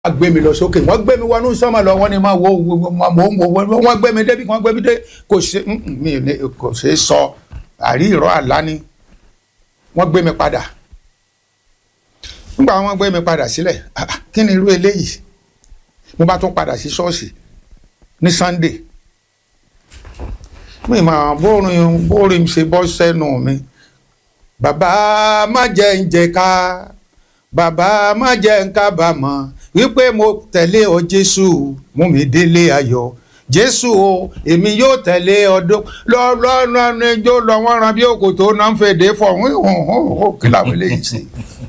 gbé mi lọ sókè wọ́n gbé mi wọnú sọ́mọ lọ wọ́n ní máa wo mò ń wo wọ́n gbé mi débi wọ́n gbé mi dé kò ṣe mi ní kò ṣe é sọ àrí ìrọ̀ àlá ni wọ́n gbé mi padà nígbà wọ́n gbé mi padà sílẹ̀ kí ni irú eléyìí mo bá tún padà sí ṣọ́ọ̀ṣì ní Sunday mi máa bórin bórin ṣe bọ́ sẹ́nu mi bàbá má jẹ́ ń jẹ ká bàbá má jẹ́ ń kábàámọ̀ wípé mo tẹ̀lé ọ Jésù mú mi délé ayọ̀ Jésù o èmi yóò tẹ̀lé ọdún lọ́lọ́nà ẹjọ́ lọ wọ́n ran bí òkòtó náà ń fèdè fọ̀ hàn kí làwọn eléyìí ṣe.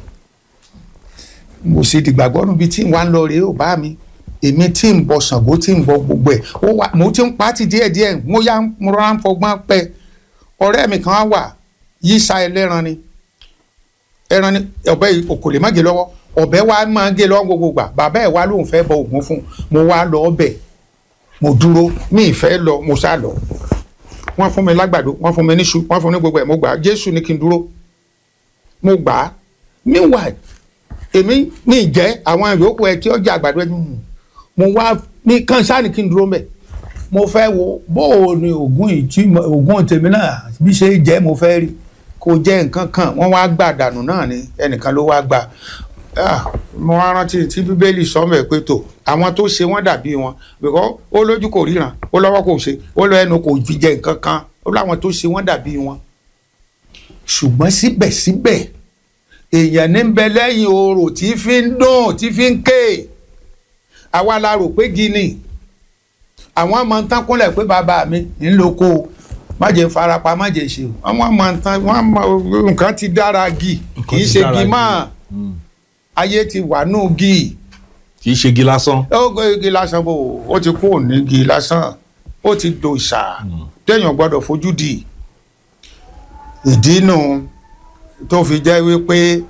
mo sì dìgbàgbọ́ níbi tí wọ́n á lọ rèé ò bá mi èmi tí ń bọ Ṣàngó tí ń bọ gbogbo ẹ̀ mo ti ń pàtì díẹ̀díẹ̀ mo yá mo rán fọgbọ́n pẹ́ ọ̀rẹ́ mi kan wà yíṣà ẹlẹ́ran ni ẹran ni ọ̀bẹ kò lè má gé lọ́wọ́ ọ̀bẹ wa máa gé lọ́wọ́ gbogbo gbà bàbá ẹ̀ wá lóun fẹ́ bọ ògùn fún mo wá lọ ọbẹ̀ mo dúró mi ìfẹ́ lọ mo sá lọ wọ́n fún mi lágbàdo wọ́n fún mi níṣu wọ́n fún mi gbogbo ẹ̀ mo gbà á Jésù ní kí n dúró mo gbà á meanwhile èmi mi jẹ́ àwọn yòókù ẹ tí ó jẹ́ àgbàdo ẹ mo wá ní kánsáàní kí n dúró mbẹ̀ mo fẹ́ wo bó o ní ògùn ìtí ògùn tèmi náà bí ṣe jẹ́ mo fẹ́ rí kò jẹ́ nǹkan kan wọ́n wá gbà dànù náà ni ẹnìkan ló wá gbà mo wá rántí tí bíbélì sọmọ pé tó àwọn tó ṣe wọ́n dàbí wọn bìkọ́ ó lójú kò ríran ó lọ́wọ́ kò ṣe ó lọ ẹnu kò fi jẹ nǹkan kan ó láwọn tó ṣe wọ́n dàbí wọn. ṣùgbọ́n síbẹ̀síbẹ̀ èèyàn ní bẹ lẹ́yìn orò tí fi ń dùn tí fi ń ké àwa la rò pé gini àwọn ọmọ ń tán kúnlẹ̀ pé bàbá mi ń lóko má jẹ́ farapa má jẹ́ ṣe àwọn ọmọ ń tán nǹkan ti dára gì kì í ṣe gì máa ayé ti wà nù gi. kì í ṣe igi lásán. ó gbé igi lásán bò ó ti kú òní igi lásán ó ti do ìṣà téèyàn gbọ́dọ̀ fojú di ìdí nù tó fi jẹ́ wípé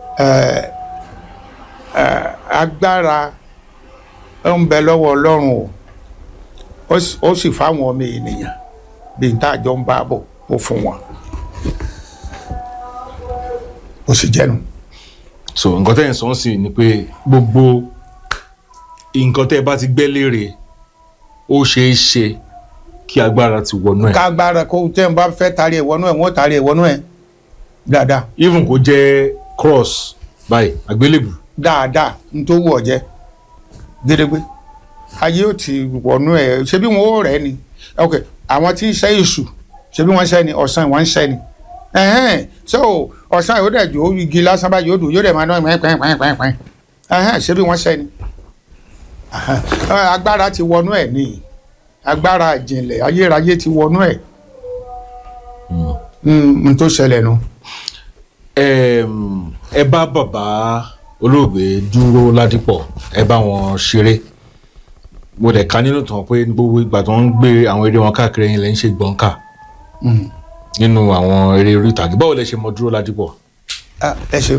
agbára ń bẹ lọ́wọ́ Ọlọ́run o ó sì fáwọn ọmọ ènìyàn bí n tá àjọ ń bá bọ̀ ó fún wọn ó sì jẹ́nu so nǹkan tẹ́ ẹ̀ ń sọ sí ni pé gbogbo nǹkan tẹ́ ẹ bá ti gbẹ́ léèrè ó ṣeé ṣe kí agbára ti wọnú ẹ̀. kágbára kó tẹ́ ń bá fẹ́ tarí ẹ̀ wọnú ẹ̀ wọ́n tarí ẹ̀ wọnú ẹ̀ dáadáa. even kó jẹ́ cross báyìí àgbélébù. dáadáa n tó wù ọ́ jẹ́ gédégbé ayé ò ti wọnú ẹ̀ ṣé bí wọn ò rẹ̀ ni ok àwọn tí ń ṣe èṣù ṣé bí wọ́n ṣe ni ọ̀sán ìwọ̀n ń ṣe ni ẹhẹn so ọ̀sán yóò dẹ̀ jó igi lásán báyìí yóò dùn yóò dẹ̀ máa dán pẹ́ẹ́pẹ́ẹ́pẹ́ẹ́pẹ́ ẹhẹn ṣé bí wọ́n ṣe ni agbára ti wọnú ẹ̀ ní agbára ìjìnlẹ̀ ayérayé ti wọnú ẹ̀ n tó ṣẹlẹ̀ nu. ẹ bá bàbá olóògbé Dúró Ládìpọ̀ ẹ bá wọn ṣeré mo dẹ̀ ka nínú tán pé gbogbo ìgbà tó ń gbé àwọn eré wọn káàkiri yẹn lẹ́ ń ṣe gbọ̀ǹkà nínú àwọn eré orí ìtàgé báwo lẹ ṣe mọ Dúró Ládìpọ̀. ẹ ṣe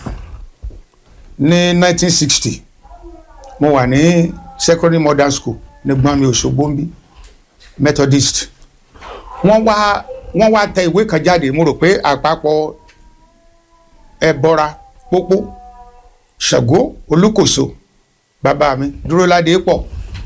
ní 1960 mo wà ní secondary modern school ní gbọ́nmi Òṣogbo ń bí Methodist wọ́n wá wọ́n wá tẹ ìwé kan jáde mo rò pé àpapọ̀ ẹbọra pópó Ṣàngó Olúkòso bàbá mi Dúró Ládìpọ̀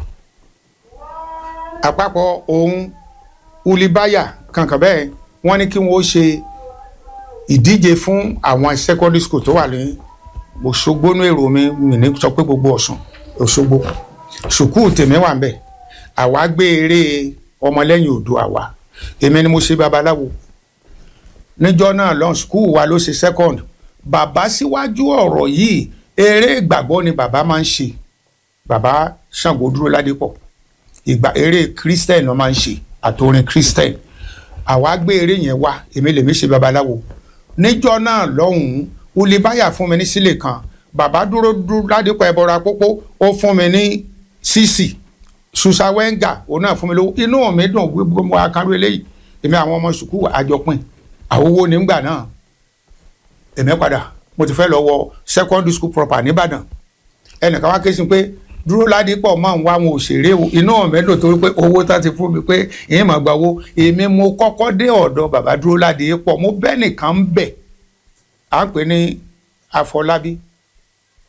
àpapọ̀ òun Ulibaya kankan bẹ́ẹ̀ wọ́n ní kí wọ́n ṣe ìdíje fún àwọn secondary school tó wà ní Òṣogbo ní èrò mi mi ní sọ pé gbogbo Ọ̀ṣun Òṣogbo sùkúù tèmi wà ń bẹ̀ àwa gbé eré ọmọlẹ́yìn odò àwa èmi ni mo ṣe babaláwo níjọ́ náà lọ́n sùkúù wa ló ṣe second bàbá síwájú ọ̀rọ̀ yìí eré ìgbàgbọ́ ni bàbá máa ń ṣe bàbá Ṣàngó Dúró Ládìpọ̀ ìgbà eré Christian ló máa ń ṣe àtòrin Christian àwa gbé eré yẹn wá èmi lèmi ṣe babaláwo níjọ́ náà lọ́hùnún olùbáyà fún mi ní sílè kan bàbá dúró dúró ládìpọ̀ ẹbọra pópó ó fún mi ní sísì susa wenga òun náà fún mi lówó inú mi dùn gbogbo mo akárò eléyìí èmi àwọn ọmọ sùkúù àjọpín àwòwò nígbà náà èmi padà mo ti fẹ́ lọ wọ secondary school proper nìbàdàn ẹnìkan wá ké sí pé dúró ládìpọ̀ máa ń wá àwọn òṣèré inú mi dùn torí pé owó tá ti fún mi pé èyí máa gba owó èmi mo kọ́kọ́ dé ọ̀dọ̀ bàbá dúró ládìpọ̀ mo bẹ́ẹ̀ nìkan ń bẹ̀ à ń pè ní Àfọlábí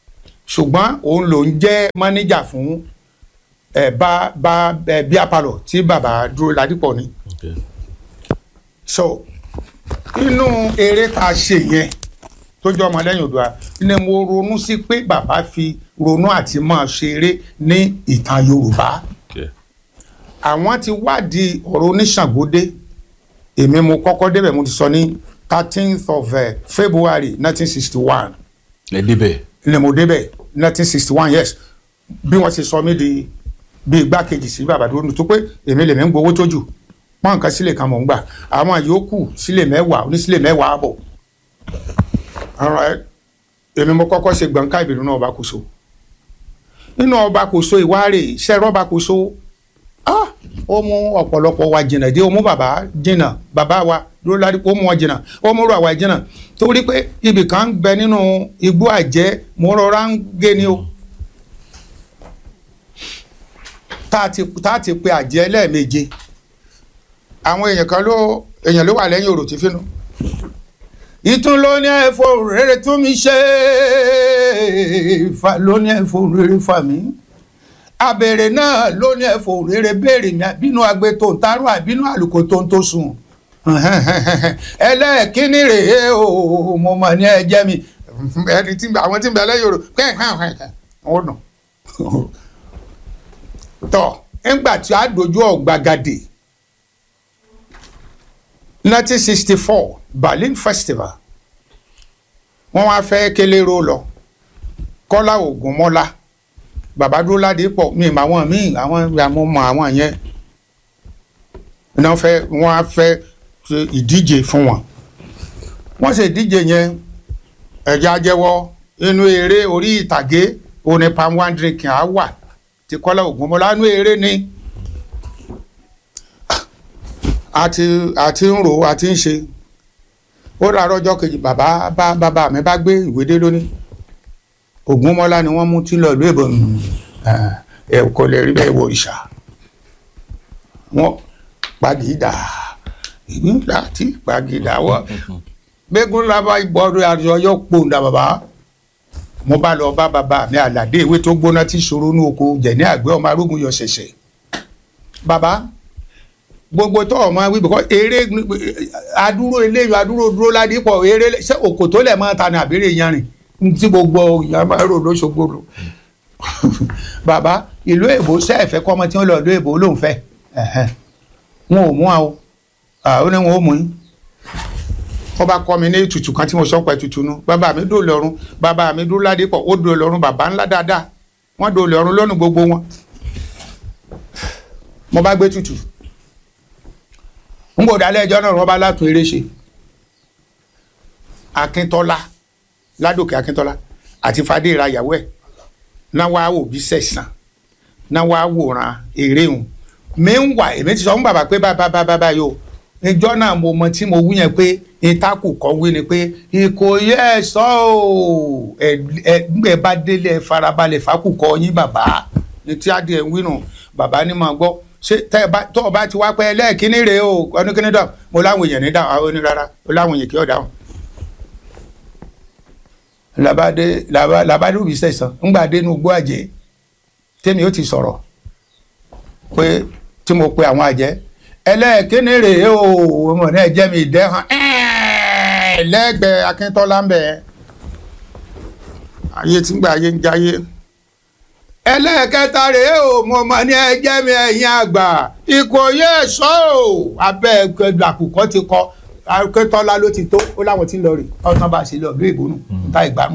ṣùgbọ́n òun ló ń jẹ́ mánéjà fún ẹ̀ bá bá ẹ̀ bíi apalọ̀ tí bàbá dúró ládìpọ̀ ni Okay. so inú eré tá a ṣe yẹn tó jẹ́ ọmọlẹ́yìn Oòduà ni mo ronú sí pé bàbá fi ronú àti máa ṣeré ní ìtàn Yorùbá Okay. àwọn ti wádìí ọ̀rọ̀ oníṣàngódé èmi mo kọ́kọ́ débẹ̀ mo ti sọ ní thirteenth of uh, February nineteen sixty one ẹ débẹ̀ ni mo débẹ̀ nineteen sixty one yes bí wọ́n ṣe sọ mí di bí igbákejì sí bàbá dúró tó pé èmi lèmi ń gbowó tó jù pọ́n nǹkan sílẹ̀ kan mò ń gbà àwọn yòókù sílẹ̀ mẹ́wàá onísílẹ̀ mẹ́wàá àbọ̀ Alright. èmi mo kọ́kọ́ ṣe gbọ̀ǹkà ìbìrún náà ọba kòso nínú ọba kòso ìwárè sẹ́rọ̀ ọba kòso ah ó mú ọ̀pọ̀lọpọ̀ wa jìnnà dé ó mú bàbá jìnnà bàbá wa dúró lárí ó mú wọn jìnnà ó mú rọ àwa jìnnà torí pé ibì kan ń bẹ nínú igbó àjẹ́ mo rọra ń gé ni o tá a ti tá a ti pe àjẹ́ lẹ́ẹ̀méje àwọn èèyàn kan ló èèyàn ló wà lẹ́yìn òrò tí fínú ìtún ló ní ẹ̀fọ́ rere tún mi ṣe fa ló ní ẹ̀fọ́ rere fà mí abèrè náà ló ní ẹ̀fọ́ rere béèrè mi àbínú agbe tó ń tarú àbínú àlùkò tó ń tó sùn ẹlẹ́ẹ̀kíní rèé o mo mọ̀ ní ẹ̀jẹ̀ mi ẹni tí àwọn tí ń bẹ lẹ́yìn òrò wọ́n dùn tọ́ ńgbà tí a dojú ọ̀gbagadè 1964 Berlin Festival wọ́n wá fẹ́ kélérò lọ Kọ́lá Ògúnmọ́lá bàbá dúró ládé pọ̀ mi mà wọ́n mí àwọn àmọ́ mọ àwọn yẹn wọ́n fẹ́ wọ́n á fẹ́ ṣe ìdíje fún wọn wọ́n ṣe ìdíje yẹn ẹ̀já jẹ́wọ́ inú eré orí ìtàgé òní palm one drink á wà tí Kọ́lá Ògúnmọ́lá inú eré ni àti àti ń rò àti ń ṣe ó rárá ọjọ́ kejì bàbá bá bàbá mi bá gbé ìwé dé lónìí Ògúnmọ́lá ni wọ́n mú tí lọ ìlú èbó ẹ kò lè rí bẹ́ẹ̀ wọ ìṣà wọ́n pàgídà ìbí láti pàgídà wọ́ gbégún lábá ìgbọ́dọ̀ àjọ yóò pòǹdà bàbá mo bá lọ bá bàbá mi àlàdé ìwé tó gbóná tí ṣòro ní oko jẹ̀ ní àgbẹ̀ ọmọ arógun yọ ṣẹ̀ṣẹ̀ bàbá gbogbo tó ọmọ wí bìkọ́ eré adúró eléyìí adúró dúró ládìpọ̀ eré ṣé òkò tó lẹ̀ máa ta ní àbẹ̀rẹ̀ yanrìn tí gbogbo ìyá máa rò lóṣogbo lò bàbá ìlú èbó sẹ́ẹ̀fẹ́ kọ́ ọmọ tí wọ́n lọ ìlú èbó ló ń fẹ́ wọn ò mú wa o ó ní wọn ò mú yín wọ́n bá kọ́ mi ní ètùtù kan tí mo sọ pé ètùtù nu bàbá mi dò lọ́rùn bàbá mi dúró ládìpọ̀ ó dò lọ́rùn bàbá ńlá dáadáa wọ́n dò lọ́rùn lọ́nù gbogbo wọn mo bá gbé tutù ń gbòdà lẹ́jọ́ náà wọ́n bá látún eré ṣe akíntọ́lá ládòkè akíntọ́lá àti fadéra ìyàwó ẹ̀ náà wá wò bí sẹ̀sán náà wá wòran eré hùn mi ń wà èmi ti sọ fún bàbá pé bàbá bàbá báyìí o ìjọ náà mo mọ tí mo wú yẹn pé ìtakù kọ́ wí ni pé ìkòyí ẹ̀ sọ ọ́ ẹ̀ bá délé ẹ̀ farabalẹ̀ fákùkọ yín bàbá ní tí adìẹ ń wí nù bàbá ní máa gbọ́ ṣé tẹ bá tó o bá ti wá pẹ́ lẹ́ẹ̀kínní rèé o ọdún kínní dàn mo láwọn èèyàn ní dáhùn àwọn onírara mo láwọn èèyàn kí ọ̀ dáhùn. làbádé làbádé òbí sẹ̀sán ńgbà dé inú gbó àjẹ́ tèmi ó ti sọ̀rọ̀ pé tí mo pe àwọn àjẹ́ ẹlẹ́ẹ̀kínní rèé o ọmọ náà jẹ́ mi ìdẹ́hàn lẹ́gbẹ̀ẹ́ akíntọ́lá ń bẹ̀ ayé tí ń gbà ayé ń jayé ẹlẹ́ẹ̀kẹta rèé o mo mọ̀ ní ẹjẹ́ mi ẹ̀yìn àgbà ìkòyí ẹ̀ṣọ́ o abẹ́ ẹgbẹ́ àkùkọ ti kọ akẹ́tọ́lá ló ti tó ó láwọn tí ń lọ rè ọ̀tán bá ṣe lọ bí ìbónú ta ìgbàanú.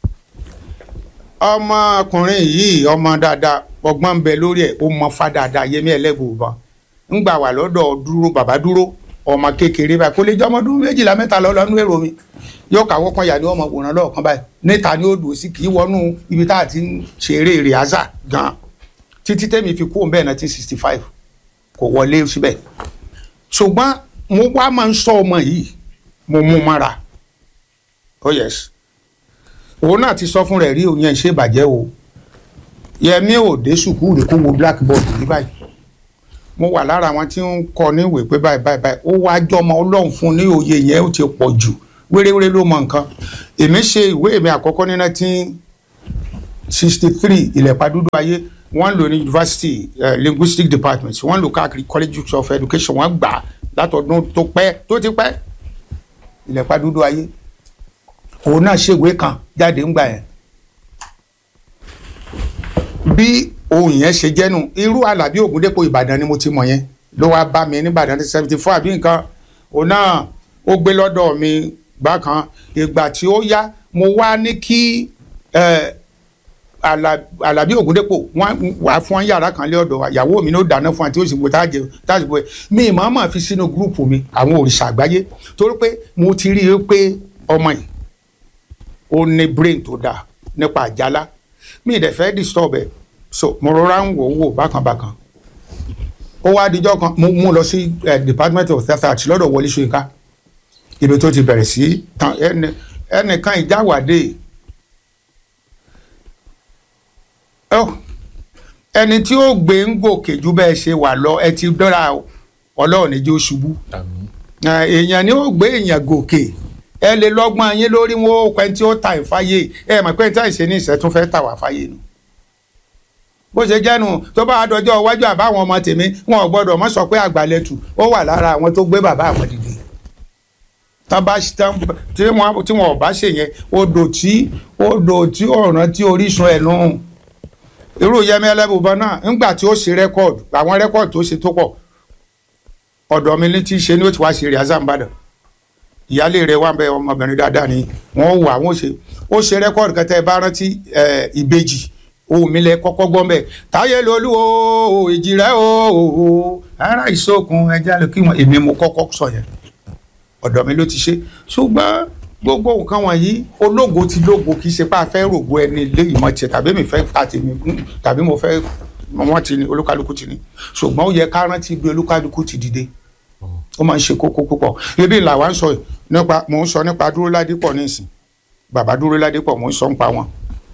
ọmọkùnrin yìí ọmọ dáadáa ọgbọ́n ń bẹ lórí ẹ̀ ó mọ fá dáadáa yẹmí ẹlẹ́bùbọn ń gbà wà lọ́dọ̀ dúró bàbá dúró ọmọ kékeré báyìí kó lè jẹ́ ọmọdún méjìlá mẹ́ta lọ́lọ́nú èrò mi yóò kàwọ́ kan yà ní ọmọ wòran lọ́ọ̀kan báyìí níta ni ó dùn sí kì í wọnú ibi tá a ti ń ṣeré rìhásà gan títí tẹ́mi fi kú òun bẹ́ẹ̀ nineteen sixty five kò wọlé síbẹ̀ ṣùgbọ́n mo wá máa ń sọ ọmọ yìí mo mú mọ́ra oh yes òun náà ti sọ fún rẹ̀ rí òun yẹn ṣe bàjẹ́ o yẹmi ò dé sùkúrù kó wo blackboard yìí báyìí mo wà lára àwọn tí ń kọ níwèé pé báyìí báyìí báyìí ó wá jọmọ ọlọ́run fún ní òye yẹn ó ti pọ̀ jù wéréwéré ló mọ nǹkan èmi ṣe ìwé mi àkọ́kọ́ ní nineteen sixty three ilẹ̀pà dúdú ayé wọ́n lò ní university uh, linguistic department wọ́n lò káàkiri college of education wọ́n gbà á látọdún tó pẹ́ tó ti pẹ́ ilẹ̀pà dúdú ayé òun náà ṣèwé kan jáde ńgbà yẹn bí ohun yẹn ṣe jẹ́nu irú Àlàbí Ògúndépò Ìbàdàn ni mo ti mọ̀ yẹn ló wá bá mi nìbàdàn ní seventy four àbí nǹkan òun náà ó gbé lọ́dọ̀ mi bákan ìgbà tí ó yá mo wá ní kí ẹ Àlà- Àlàbí Ògúndépò wọn wà fún wọn yàrá kan lé ọ̀dọ̀ wa ìyàwó mi ló dáná fún wa tí ó sì gbé tá a jẹ tá a sì gbé mi ìmọ̀ máa fi sínú gúrùpù mi àwọn òrìṣà àgbáyé torí pé mo ti rí i pé ọmọ yìí ó ní brain tó dáa nípa àjálá mi ì dẹ̀ fẹ́ disturb ẹ̀ so mo rọra ń wò ó wò bákan bákan ó wá dijọ́ kan mo mú lọ sí eh, department of theatre arts lọ́dọ̀ Wọlé Ṣóyínká ibi tó ti bẹ̀rẹ̀ sí tán ẹnì ẹnìkan ìjáwádé ọ ẹni tí ó gbé ń gòkè ju bẹ́ẹ̀ ṣe wà lọ ẹ ti dọ́ra o, ọlọ́run níjó ṣubú àmín Eh, èèyàn ni ó gbé èèyàn gòkè ẹ lè lọ́gbọ́n yín lórí wọn ó pẹ́ tí ó ta ìfáyé ẹ mọ̀ pé tí àìsè ní ìṣẹ́tún fẹ́ tà wá fáyé nu bó ṣe jẹ́nu tó bá dọjọ́ iwájú àbáwọn ọmọ tèmi wọn ò gbọ́dọ̀ mọ́ sọ pé àgbàlẹ̀tù ó wà lára àwọn tó gbé bàbá àwọn dìde tán bá tán tí wọn tí wọn ò bá ṣe yẹn odò tí odò tí ọ̀ràn tí orísun ẹ̀ nù irú Yẹmí Ẹlẹ́bùbọn náà ńgbà tí ó ṣe rẹ́kọ̀dù àwọn rẹ́kọ̀dù tó ṣe tó pọ̀ ọ̀dọ̀ mi ní tí ṣe ni ó ti wá ṣe rẹ̀ azambadàn ìyáálé rẹ̀ wà ń bẹ ọmọbìnrin dáadáa ni wọ́n wà wọ́n ṣe ó ṣe rẹ́kọ̀dù kẹtẹ́ ẹ bá rántí ẹ, ìbejì ohun mi lẹ kọ́kọ́ gbọ́n bẹ́ẹ̀ táyé lolú o ìjì rẹ̀ o ara ìṣòkun ẹja lè kí wọn èmi mo kọ́kọ́ sọ yẹn ọ̀dọ̀ mi ló ti ṣe ṣùgbọ́n gbogbo nǹkan wọ̀nyí ológo ti lógo kì í ṣe pé a fẹ́ rògbò ẹni ilé ìmọ̀ tiẹ̀ tàbí mi fẹ́ ta tèmi kún tàbí mo fẹ́ wọ́n ti ní olúkálukú ti ní ṣùgbọ́n ó yẹ ká rántí bí olúkálukú ti dìde ó máa ń ṣe kókó púpọ̀ ibi làwa ń sọ nípa mò ń sọ nípa dúró ládìpọ̀ nísìn bàbá dúró ládìpọ̀ mò ń sọ nípa wọn.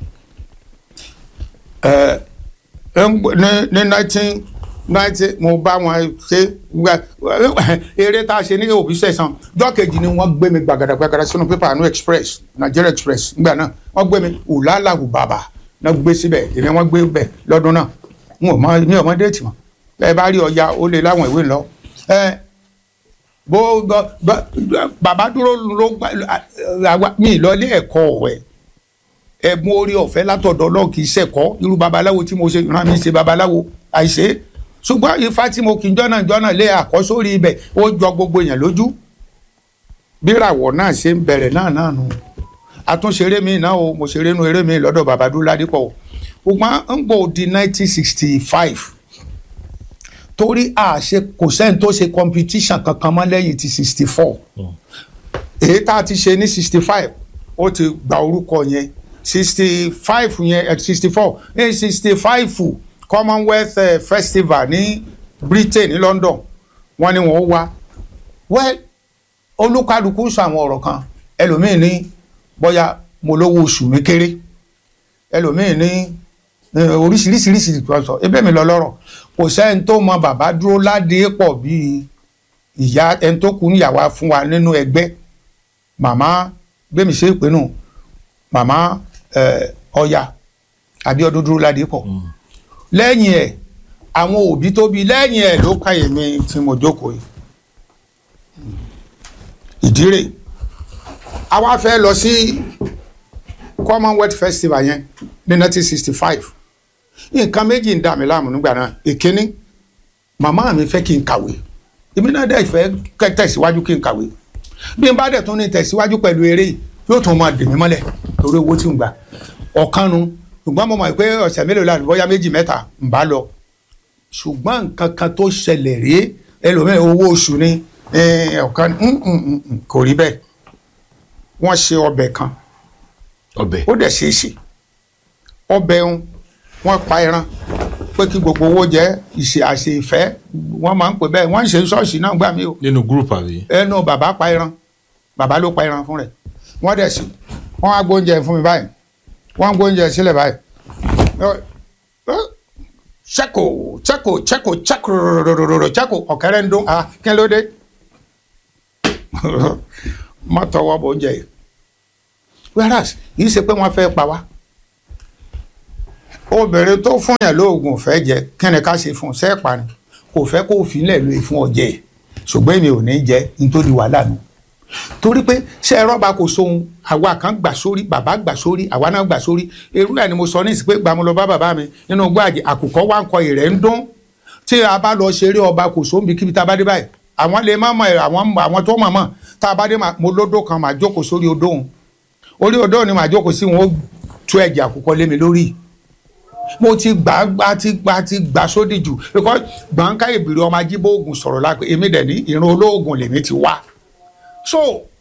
ẹ ẹ ń gbọ́- ní ní nineteen ninety mo bá wọn ṣe gbà eré tá a ṣe ní òbí sẹ̀sán jọ́ kejì ni wọ́n gbé mi gbàgàdàgbàgàdà sínú pépà àánú express Nigeria express nígbà náà wọ́n gbé mi ùlàlàhù bàbà náà gbé síbẹ̀ èmi wọ́n gbé bẹ̀ lọ́dún náà n ò mọ mi ò mọ déètì mọ́ ẹ bá rí ọya ó lè láwọn ìwé ńlọ ẹ bó bó- bó- bàbá dúró ló gbà àwa mi lọ ilé ẹ̀kọ́ ọ̀wẹ́ ẹ̀bùn orí ọ̀fẹ́ látọ̀dọ̀ náà kì í ṣẹ̀kọ́ irú babaláwo tí mo ṣe rán mi ṣe babaláwo àìṣe ṣùgbọ́n ifá tí mo kì í jọ́nà jọ́nà lé àkọ́sórí ibẹ̀ ó jọ gbogbo èèyàn lójú bíràwọ̀ náà ṣe ń bẹ̀rẹ̀ náà náà nù àtúnṣeré mi náà o mo ṣeré nu eré mi lọ́dọ̀ bàbá dúró ládìpọ̀ o ṣùgbọ́n ń gbò di nineteen sixty five torí àṣe kò sẹ́ni tó ṣe competition kankan mọ́ lẹ́yìn ti sixty four èyí tá a ti ṣe ní sixty five ó ti gba orúkọ yẹn sixty five yẹn sixty four ní sixty five commonwealth eh, festival ní britain ní london wọ́n ní wọ́n wá well olúkálukú sọ àwọn ọ̀rọ̀ kan ẹlòmíín ní bóyá mo lówó oṣù mi kéré ẹlòmíín ní eh, oríṣiríṣiríṣi kan sọ ebe mi lọ lọ́rọ̀ kò sẹ́ni tó mọ bàbá dúró ládé pọ̀ bíi ìyá ẹni tó kù níyàwó fún wa nínú ẹgbẹ́ màmá gbẹmí ṣe ìpinnu màmá ẹ, ọya Abíọ́dún dúró ládé pọ̀ lẹ́yìn ẹ̀ àwọn òbí tó bí lẹ́yìn ẹ̀ ló ka èmi tí mo jókòó yìí ìdí rẹ̀ àwa fẹ́ lọ sí commonwealth festival yẹn ní nineteen sixty five nǹkan méjì ń dà mí láàmú nígbà náà ìkíní màmá mi fẹ́ kí n kàwé èmi náà dẹ̀ fẹ́ kẹ́ tẹ̀síwájú kí n kàwé bí n bá dẹ̀ tún ní tẹ̀síwájú pẹ̀lú eré yìí yóò tún máa dè mí mọ́lẹ̀ torí owó tí ń gbà ọ̀kan nu ṣùgbọ́n mo mọ̀ pé ọ̀sẹ̀ mélòó láti bóyá méjì mẹ́ta ń bá lọ ṣùgbọ́n nǹkan kan tó ṣẹlẹ̀ rèé ẹlòmíràn owó oṣù ni eh, ọ̀kan mm, mm, mm, mm, kò rí bẹ́ẹ̀ wọ́n ṣe ọbẹ̀ kan ọbẹ̀ ó dẹ̀ ṣe é ṣe ọbẹ̀ ń wọ́n pa ẹran pé kí gbogbo owó jẹ́ ìṣe àṣe ìfẹ́ wọ́n máa ń pè bẹ́ẹ̀ wọ́n ń ṣe ṣọ́ọ̀ṣì náà gbà mí o nínú gúrùpù àbí ẹnu bàbá pa ẹran bàbá ló pa ẹran fún rẹ̀ wọ́n dẹ̀ sí wọ́n á gbóúnjẹ fún mi báyìí wọ́n á gbóúnjẹ sílẹ̀ báyìí cheko cheko cheko cheko rorororo cheko ọ̀kẹ́rẹ́ ń dún ah kí ló dé má tọwọ́ bọ̀ oúnjẹ yìí whereas yìí ṣe pé wọ́n fẹ́ pa wá obìnrin tó fún yàn lóògùn fẹ́ jẹ kí ni ká ṣe fún un sẹ́ẹ̀pà ni kò fẹ́ kó fi lẹ̀ lóye fún ọjẹ́ ṣùgbọ́n èmi ò ní jẹ́ nítorí wàhálà nù torí pé ṣé rọ́bà kò sóhun àwa kan gbà sórí bàbá gbà sórí àwa náà gbà sórí irú ẹ̀ ni mo sọ ní ìsìn pé gbàmú lọ bá bàbá mi nínú gbàjẹ́ àkùkọ wa ń kọ ìrẹ́ ń dún tí a bá lọ ṣeré ọba kò sóhun bí kíbi tá a bá dé báyìí àwọn lè má mọ àwọn àwọn tó mọ̀ mọ̀ tá a bá dé mo lódò kan màá jókòó sórí odò òun orí odò òun ni màá jókòó sí wọn ó tú ẹ̀jẹ̀ àkùkọ lé mi lórí mo ti gbà gbà ti gbà ti gbà sódì jù because gbọ̀ǹkà ìbìrì ọmọ ajíbóògùn sọ̀rọ̀ lápẹ́ èmi dẹ̀ ní ìran olóògùn lèmi ti wá so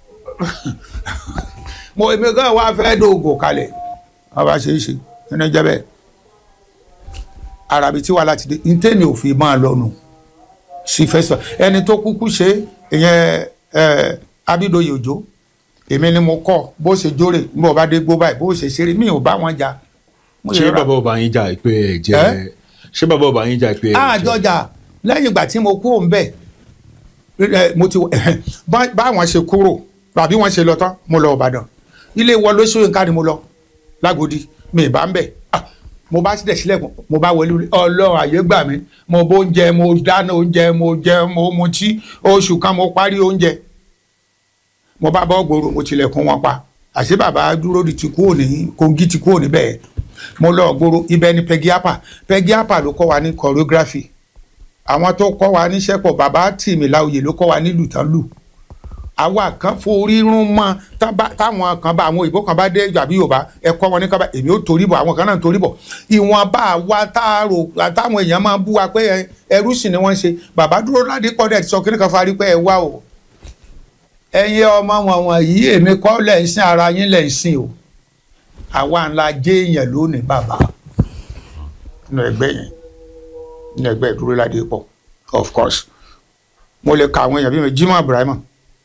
mo èmi gan wá fẹ́ dóògùn kalẹ̀ wọ́n bá ṣe é ṣe nínú jẹ́ bẹ́ẹ̀ arabi tí wà láti dé ntẹ́mi ò fi máa lọ́nu sí festival ẹni tó kúkú ṣe ìyẹn ẹ Abídóyè Òjó èmi ni mo kọ́ bó ṣe jóre bí wọ́n bá dé gbó báyìí bó ṣe ṣeré mi ò bá wọn jà ṣé bàbá ọba yín jà pé ẹ jẹ ṣé bàbá ọba yín jà pé ẹ jẹ. àjọjà lẹ́yìn ìgbà tí mo kú òun bẹ́ẹ̀ mo ti báwọn ṣe kúrò tàbí wọ́n ṣe lọ tán mo lọ Ìbàdàn ilé wọ lóṣù nǹkan ni mo lọ lágòdì mi ì bá ń bẹ̀ mo bá sílẹ̀ sílẹ̀kùn mo bá wọlé ọlọ́run àyè gbà mí mo bó oúnjẹ mo dáná oúnjẹ mo jẹ mo mutí oṣù kan mo parí oúnjẹ mo bá bọ́ gbòòrò mo tilẹ̀kùn wọn pa àṣé bàbá dúró di ti kúrò ní Kogi ti kúrò níbẹ̀ mo lọ gbòòrò ibẹ̀ ni Peggy Appa Peggy Appa ló kọ́ wa ní choreography àwọn tó kọ́ wa níṣẹ́ pọ̀ bàbá tìmí láòyè ló kọ́ wa nílùú tán lù àwa kan forí rún mọ́ táwọn kan bá àwọn òyìnbó kan bá dé àbí yorùbá ẹ kọ́ wọn ní kábà èmi ò torí bọ̀ àwọn kan náà torí bọ̀ ìwọ̀n bá wa táàrò táwọn èèyàn máa bú wa pé ẹrú sì ni wọ́n ṣe bàbá dúró ládé kọ́dẹ̀ sọ kí nìkan farí pé ẹ wá o ẹ̀yin ọmọ wọn wọ̀nyí èmi kọ́ lẹ̀ ń sin ara yín lẹ̀ ń sin o àwa ńlá jẹ́ èèyàn lónìí bàbá nínú ẹgbẹ́ yẹn nínú ẹgbẹ́ ìdúró ládé pọ̀ of course mo lè ka àwọn èèyàn bí mi Jimoh Ibrahim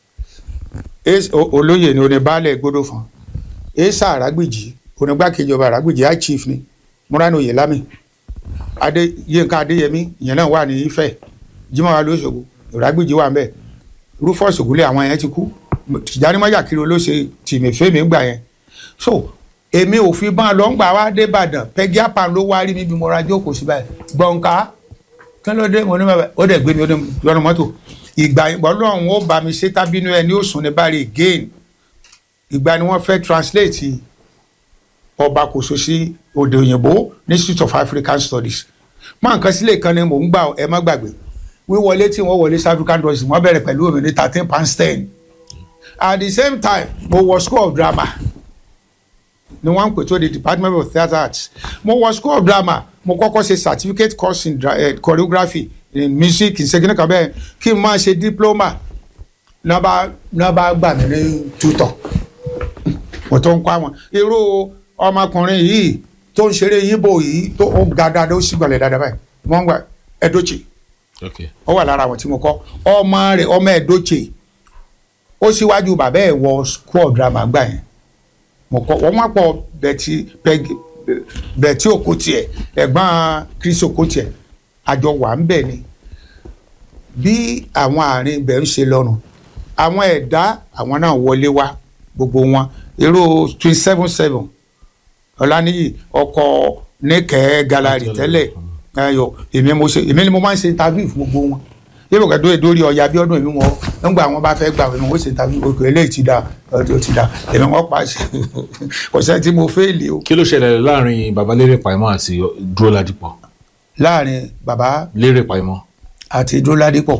olóyè ni oníbàálẹ̀ gbódò fún esa àràgbèjì onígbàkejì ọba àràgbèjì high chief ni múránì oyèlámì adé yínká adéyẹmí ìyẹn náà wà ní Ifẹ̀ Jimoh wa lóṣogbo àràgbèjì wà nbẹ Rufus Ògúnlé àwọn yẹn ti kú Tìjàní Májàkiri olóṣè tìmẹ̀fẹ́mi gbà yẹn so èmi ò fi bá a lọ ń gbà wá dé Ìbàdàn Peggy Appa ló wá rí mi bí mo ra jókòó sí báyìí gbọ̀ǹkà kí ló dé mo ní bàbá ó dẹ̀ gbé mi ó dẹ̀ lọ́nà mọ́tò ìgbà ọlọ́run ó bá mi ṣe tábínú ẹni ó sùn ní bari again ìgbà ni wọ́n fẹ́ translate ọba kòso sí òde òyìnbó ní Institute of African Studies máa nǹkan sílẹ̀ kan ni mò ń gbà ẹ má gbàgbé wíwọlé tí wọ́n wọlé sí African Studies wọ́n bẹ̀rẹ̀ pẹ̀lú omi ní thirteen pounds ten at the same time mo wọ school of drama ni wọ́n ń pè tó the Department of Theatre Arts mo wọ school of drama mo kọ́kọ́ ṣe certificate course in uh, choreography in music ìṣègùn kan bẹ́ẹ̀ kí n máa ṣe diploma náà bá gbà mí ní tutọ̀ mo tó ń kọ́ àwọn irú ọmọkùnrin yìí tó ń ṣeré yíbo yìí tó ń ga dáadáa ó sì gbọ̀lẹ̀ dáadáa báyìí wọ́n ń gbà ẹ̀dọ́chì ó wà lára àwọn tí mo kọ́ ọmọ rẹ̀ ọmọ ẹ̀dọ́chì ó síwájú bàbá ẹ̀ wọ school drama gbà yẹn mo kọ́ wọ́n wá pọ̀ bẹ̀tì bẹ̀tì òkútiẹ̀ ẹ̀gbọ́n Chris òkútiẹ̀ àjọ wà ń bẹ̀ ni bí àwọn àárín ibẹ̀ ń ṣe lọ́rùn àwọn ẹ̀dá àwọn náà wọlé wá gbogbo wọn irú twenty seven seven ọ̀lànìyí ọkọ̀ níkẹ́ galari tẹ́lẹ̀ ẹ̀yọ èmi mo ṣe èmi ni mo máa ń ṣe interview fún gbogbo wọn yóò kẹ́ dóye dórí ọ̀ya bí ọdún èmi wọn nígbà wọn bá fẹ́ gbà wọn wọ́n ṣe interview òkè eléyìí ti da ọdún ti da èmi wọn pa ṣe kò sẹ́ni tí mo fẹ́ẹ̀lì o. kí ló ṣẹlẹ̀ láàrin baba lérè pàìmọ́ àti dúró ládìpọ̀ láàrin bàbá lérè pàìmọ́ àti dúróládìpọ̀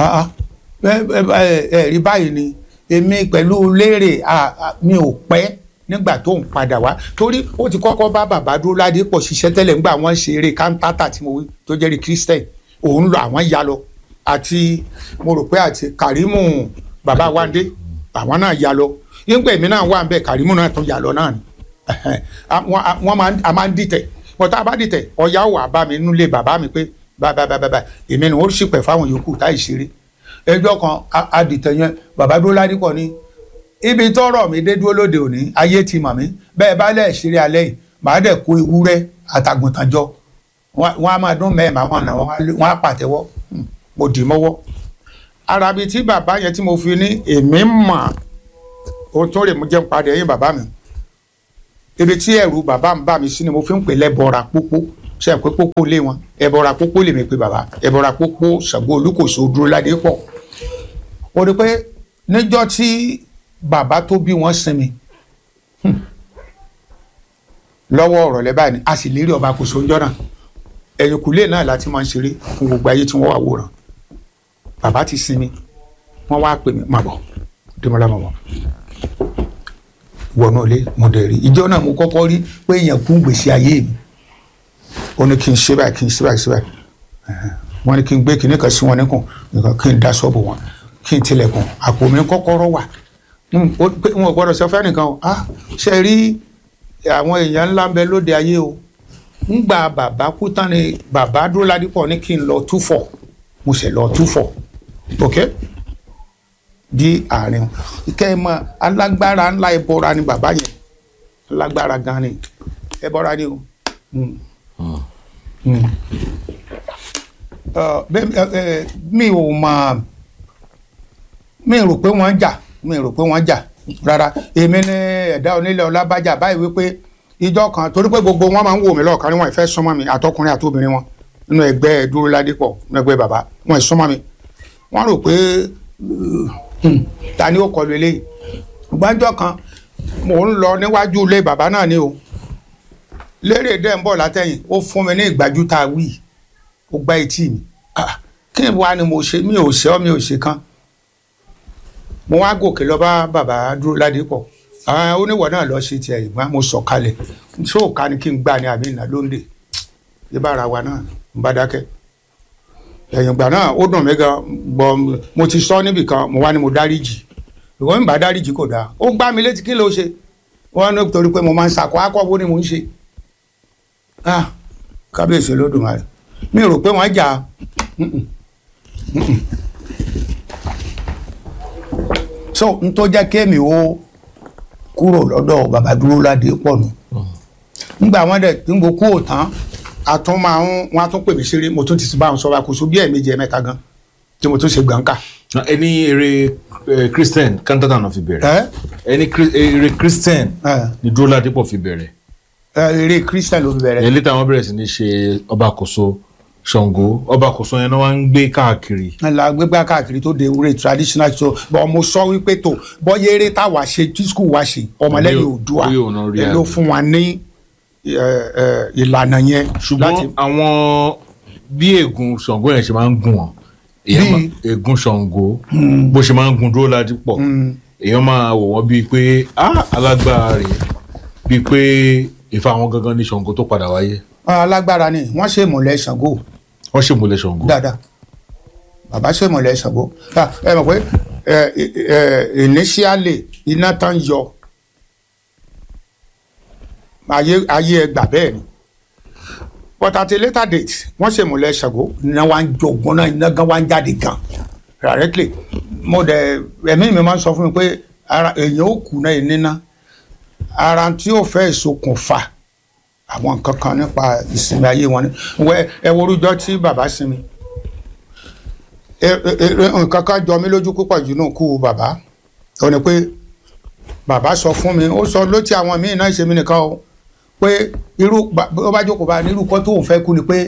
ẹ rí báyìí ni èmi pẹ̀lú lérè mi ò pẹ́ nígbà tó ń padà wá torí ó ti kọ́kọ́ bá bàbá dúróládìpọ̀ ṣiṣẹ́ tẹ́lẹ̀ nígbà wọ́n ṣe eré kántátà tí mo wí tó jẹ́rìí Christian òun lọ àwọn ya lọ àti mo rò pé àti Kàrímù bàbá Wándé àwọn náà ya lọ nígbà èmi náà wà ń bẹ Kàrímù náà tún ya lọ náà ni wọ́n máa ń dìtẹ̀ wọ́n tá a bá dìtẹ̀ ọ̀yá wà bá mi nílé bàbá mi pé bábábábá èmi ni wọ́n sì pẹ̀ fáwọn yòókù táì ṣeré ẹjọ́ kan adìtẹ̀ yẹn bàbá dúró ládìpọ̀ ní ibi tọ́rọ̀ mi dé dúró lóde òní ayé ti mọ̀ mí bẹ́ẹ̀ bá lẹ̀ ṣeré alẹ́ yìí màá dẹ̀ kó ewúrẹ́ àtàgùntàn jọ wọ́n á máa dún mẹ́ẹ̀ máa wọ̀n náà wọ́n á pàtẹ́wọ́ mo dì mọ́wọ́ arabi tí bàbá yẹn tí mo fi ní èmi mọ̀ ohun tó rè mú jẹun padà ẹ̀yìn bàbá mi ibi tí ẹ̀rù bàbá ń bà mí sí ni mo fi ń pè lẹ́bọra pópó ṣe pé pópó lé wọn ẹbọra pópó lè mi pé bàbá ẹbọra pópó Ṣàngó Olúkòso dúró ládé pọ̀ ó rí pé níjọ́ tí bàbá tó bí wọ́n sinmi hmm, lọ́wọ́ ọ̀rọ̀ lẹ́ báyìí ni a sì lérí ọba kò sóńjọ́ náà ẹ̀yìnkùlé náà láti máa ń ṣeré fún gbogbo ayé tí wọ́n wà wòran bàbá ti sinmi wọ́n wá pè mí màbọ̀ dèmọ́lá màbọ̀ wọnú ilé mo dẹ̀ rí ìjọ náà mo kọ́kọ́ rí pé èèyàn kú gbèsè ayé mi ó ní kí n ṣe báyìí kí n ṣe báyìí ṣe báyìí Ẹ̀hẹ̀n. wọ́n ní kí n gbé kinní kan sí wọn níkùn nǹkan kí n dá ṣọ́ọ̀bù wọn kí n tilẹ̀kùn àpò mi kọ́kọ́rọ́ wà Mm, ó pé wọn ò gbọ́dọ̀ sọ fẹ́ nìkan o ah ṣe rí àwọn èèyàn ńlá ń bẹ lóde ayé o ńgbà bàbá kú tán ni bàbá dúró ládìpọ̀ ní kí n lọ túfọ̀ mo sì lọ túfọ̀ ok di àárín kẹ́ ẹ mọ alágbára ńlá ẹbọra ni bàbá yẹn alágbára gan ni ẹbọra ni o. Mm. Mm. Ọ, bẹ́ẹ̀ ẹ, ẹ, mi ò mọ mi rò pé wọ́n jà mi rò pé wọ́n jà rárá èmi ní ẹ̀dá onílẹ̀ ọlábàjà báyìí wípé ìjọ kan torí pé gbogbo wọn máa ń wò mí lọ́ọ̀kan ni wọ́n ìfẹ́ súnmọ́ mi àtọkùnrin àtobìnrin wọn nínú ẹgbẹ́ dúró ládìpọ̀ nínú ẹgbẹ́ bàbá wọn ìsúnmọ́ mi wọ́n rò pé hmm, ta ni ó kọlu eléyìí gbọ́njọ́ kan mò ń lọ níwájú ilé bàbá náà ni o lérè dẹ́ ń bọ̀ látẹ̀yìn ó fún mi ní ìgbájú tá a wí ó gbá etí mi Ah, kí ni wàá ni mo ṣe mi ò ṣe ọ́ mi ò ṣe kan mo wá gòkè lọ bá bàbá dúró ládìpọ̀ àwọn oníwọ̀ náà lọ ṣe tiẹ̀ ìgbà mo sọ̀ kalẹ̀ ṣé òka ni kí n gbà ní àbí ìnà lóńdè ìbára wa náà ń bá dákẹ́ ẹ̀yìn ìgbà náà ó dùn mí gan gbọ́ mo ti sọ níbì kan mo wá ní mo dáríjì ìwọ ń bá dáríjì kò dáa ó gbá mi létí kí ló ṣe wọn ní torí pé mo máa ń sakọ akọ́bó ni mo ń ṣe ah kábíyèsí Olódùmarè mi rò pé wọ́n jà Mm-mm. Mm-mm. so n tó jẹ́ kémi ó kúrò lọ́dọ̀ bàbá dúró ládé pọ̀ nù ngbà wọn dẹ̀ tí n kò kú òtán a tún máa ń wọn a tún pè mí ṣeré mo tún ti bá wọn sọ̀rọ̀ àkóso bí ẹ̀ẹ̀mejì ẹ̀mẹ́ta gan tí mo tún ṣe gbọ̀ǹkà. ẹni eré eh, christian cantata náà fi bẹ̀rẹ̀ ẹ ẹni Chri- eré christian ẹ ni dúró ládìpọ̀ fi bẹ̀rẹ̀ ẹ eré christian ló fi bẹ̀rẹ̀. ẹni táwọn bẹ̀rẹ̀ sí ní ṣe ọba àkóso Ṣàngó ọba àkóso yẹn náà wá ń gbé káàkiri la gbégbá káàkiri tó de ewúrẹ́ traditional so bọ́n mo sọ wípé tó bọ́yá eré táwa ṣe tí skul wa ṣe ọmọlẹ́yìn Bóyá- Oòduà bóyá òun náà rí ẹ ló àgbẹ̀. fún wa ní ẹ, ẹ, ìlànà yẹn ṣùgbọ́n àwọn bí ègún Ṣàngó yẹn ṣe máa ń gùn wọn èèyàn Bí- máa- ègún Ṣàngó bó ṣe máa ń gun dúró ládìpọ̀ èèyàn máa wò wọ́n bíi pé ah alágbára rèé bíi pé ìfà àwọn gangan ní Ṣàngó tó padà wáyé alágbára ni wọ́n ṣe ìmọ̀lẹ̀ Ṣàngó wọ́n ṣèmùlẹ̀ Ṣàngó dáadáa bàbá ṣe ìmọ̀lẹ̀ Ṣàngó Ah, ẹ mọ̀ pé ẹ, ẹ, ẹ, initially iná tán yọ ayé ayé ẹgbà bẹ́ẹ̀ ni but at a later date wọ́n ṣe ìmọ̀lẹ̀ Ṣàngó iná wa ń jogun náà iná gan wa ń jáde gan directly mo dẹ̀ ẹ̀mí mi máa ń sọ fún mi pé ara èèyàn ó kù náà níná ara tí ó fẹ́ ìṣokùnfà àwọn nǹkan kan nípa ìsinmi ayé wọn ni wẹ ẹ worújọ tí bàbá sinmi ẹ- ẹ- ẹ- nǹkan kan jọ mí lójú púpọ̀ jù náà kú bàbá ó ní pé bàbá sọ fún mi ó sọ lótí àwọn míì náà ṣe mí nìkan o pé irú bá- ó bá jókòó bá nírú kọ́ tóun fẹ́ kú ni pé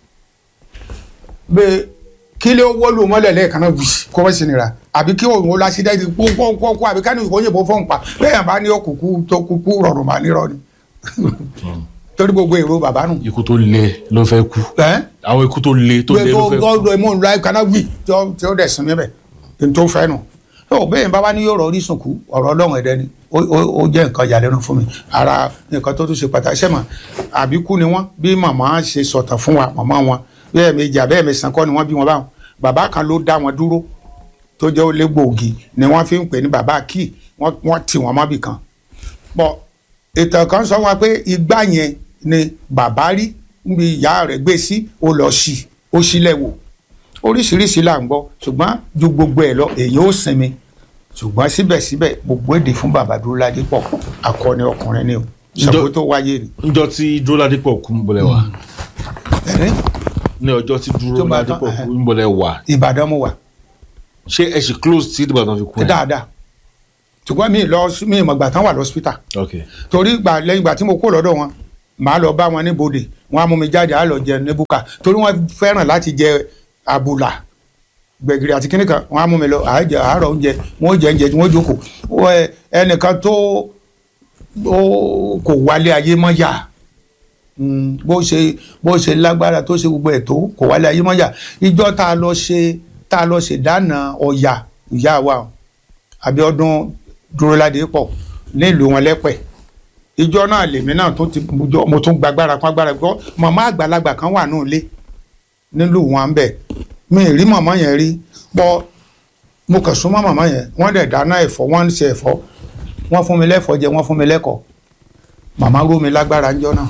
bẹ́ẹ̀ kí ló wọ́lù mọ́lẹ̀ lẹ́ẹ̀kan náà wùsì kó wọ́n sì nira àbí kí òun ó lásìdẹ́ẹ̀tì kókókókó àbí ká ní ìkóyìnbó fọ́n pa bẹ́ẹ̀ bá ní òkùnkù tó kúkú rọrùn mà nírọ̀ ni torí gbogbo èrò bàbá nù. ikú tó le ló fẹ́ kú ẹ́ àwọn ikú tó le tó le gbé ló tó fẹ́ kú gọ́dọ̀ ẹ̀mọ́ ńlá kaná wì tí ó tí ó dẹ̀ sinmi bẹ̀ ní tó fẹ́ nù. tó bẹ́ẹ̀ bá wá ní yóò rọ orísun kú ọ̀rọ̀ ọlọ́run ẹ̀dẹ́ ni ó ó- ó jẹ́ nǹkan ìyàlẹ́nu fún mi ara nǹkan tó tún ṣe pàtàkì sẹ́mọ̀ àbíkú ni wọ́n bí màmá ṣe sọ̀tàn fún wa màmá wọn bẹ́ẹ̀ méjì àbẹ́ẹ̀ mẹ́sàn-án kọ́ ni wọ́n bí wọn báwọn bàbá kan ló dá wọn dúró tó jẹ́ olé gbòógì ni wọ́n fi ń pè ní bàbá kí wọ́n wọ́n tì wọ́n mọ́bì kan bọ̀ ìtàn kan sọ wọn pé igbá yẹn ni bàbá rí níbi ìyá rẹ̀ gbé sí ó lọ sí ó sílẹ̀ wò oríṣiríṣi là ń gbọ́ ṣùgbọ́n ju gbogbo ẹ̀ lọ èyí ó sinmi ṣùgbọ́n síbẹ̀síbẹ̀ gbogbo èdè fún bàbá dúró ládé pọ̀ akọni ọkùnrin ni o ṣàkóso tó wáyé ni. níjọ́ tí dúró ládìpọ̀ kú ń bọ̀lẹ̀ wá ẹ̀rín ní ọjọ́ tí dúró Tó bá ládìpọ̀ tán, kú ń bọ̀lẹ̀ wá Ìbàdàn mo wà ṣé ẹ ṣì close tí Ìbàdàn fi kú ẹ dáadáa ṣùgbọ́n mi lọ mi ìmọ̀ ìgbà tán wà lọ́sítà ok torí ìgbà lẹ́yìn ìgbà tí mo kó lọ́dọ̀ wọn màá lọ bá wọn ní bodè wọn á mú mi jáde á lọ jẹ ní búkà torí wọn fẹ́ràn láti jẹ àbùlà gbẹ̀gìrì àti kíní kan wọn á mú mi lọ àájẹ àárọ̀ oúnjẹ wọn ó jẹ oúnjẹ tí wọn ó jókòó Wọ́n, ẹ, ẹnìkan tó ó kò wálé ayé mọ́ yà Mm, bó ṣe bó ṣe lágbára tó ṣe gbogbo ẹ̀ tó kò wálé ayé mọ́ yà ìjọ tá a lọ ṣe tá a lọ ṣe dáná ọ̀yà ìyá wa o, Abíọ́dún Dúróládé pọ̀ nílùú wọn lẹ́pẹ̀ ìjọ náà lèmi náà tó ti mo jọ- mo tún gbàgbára kan agbára gbọ́ màmá àgbàlagbà kan wà nù ilé nílùú wọn bẹ̀ mi ì rí màmá yẹn rí pọ̀ mo kàn súnmọ́ màmá yẹn wọ́n dẹ̀ dáná ẹ̀fọ́ wọ́n ń ṣe ẹ̀fọ́ wọ́n fún mi lẹ́fọ́ jẹ wọ́n fún mi lẹ́kọ̀ọ́ màmá ró mi lágbára ńjọ́ náà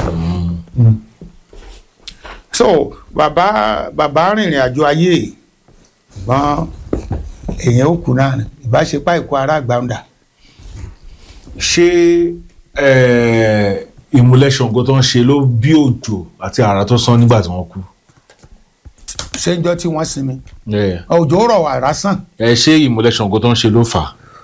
so bàbá bàbá rìnrìn àjò ayé ṣùgbọ́n èèyàn ó kú náà ni ìbáṣepá ìkó ara àgbàǹdà ṣé eh, ìmúlẹ̀ Ṣàngó tó ń ṣe ló bí òjò àti àrà tó sán nígbà tí wọ́n kú ṣé ń jọ tí wọ́n sinmi Eh, òjò rọ̀ wàrà sàn ẹ ṣé ìmúlẹ̀ Ṣàngó tó ń ṣe ló fà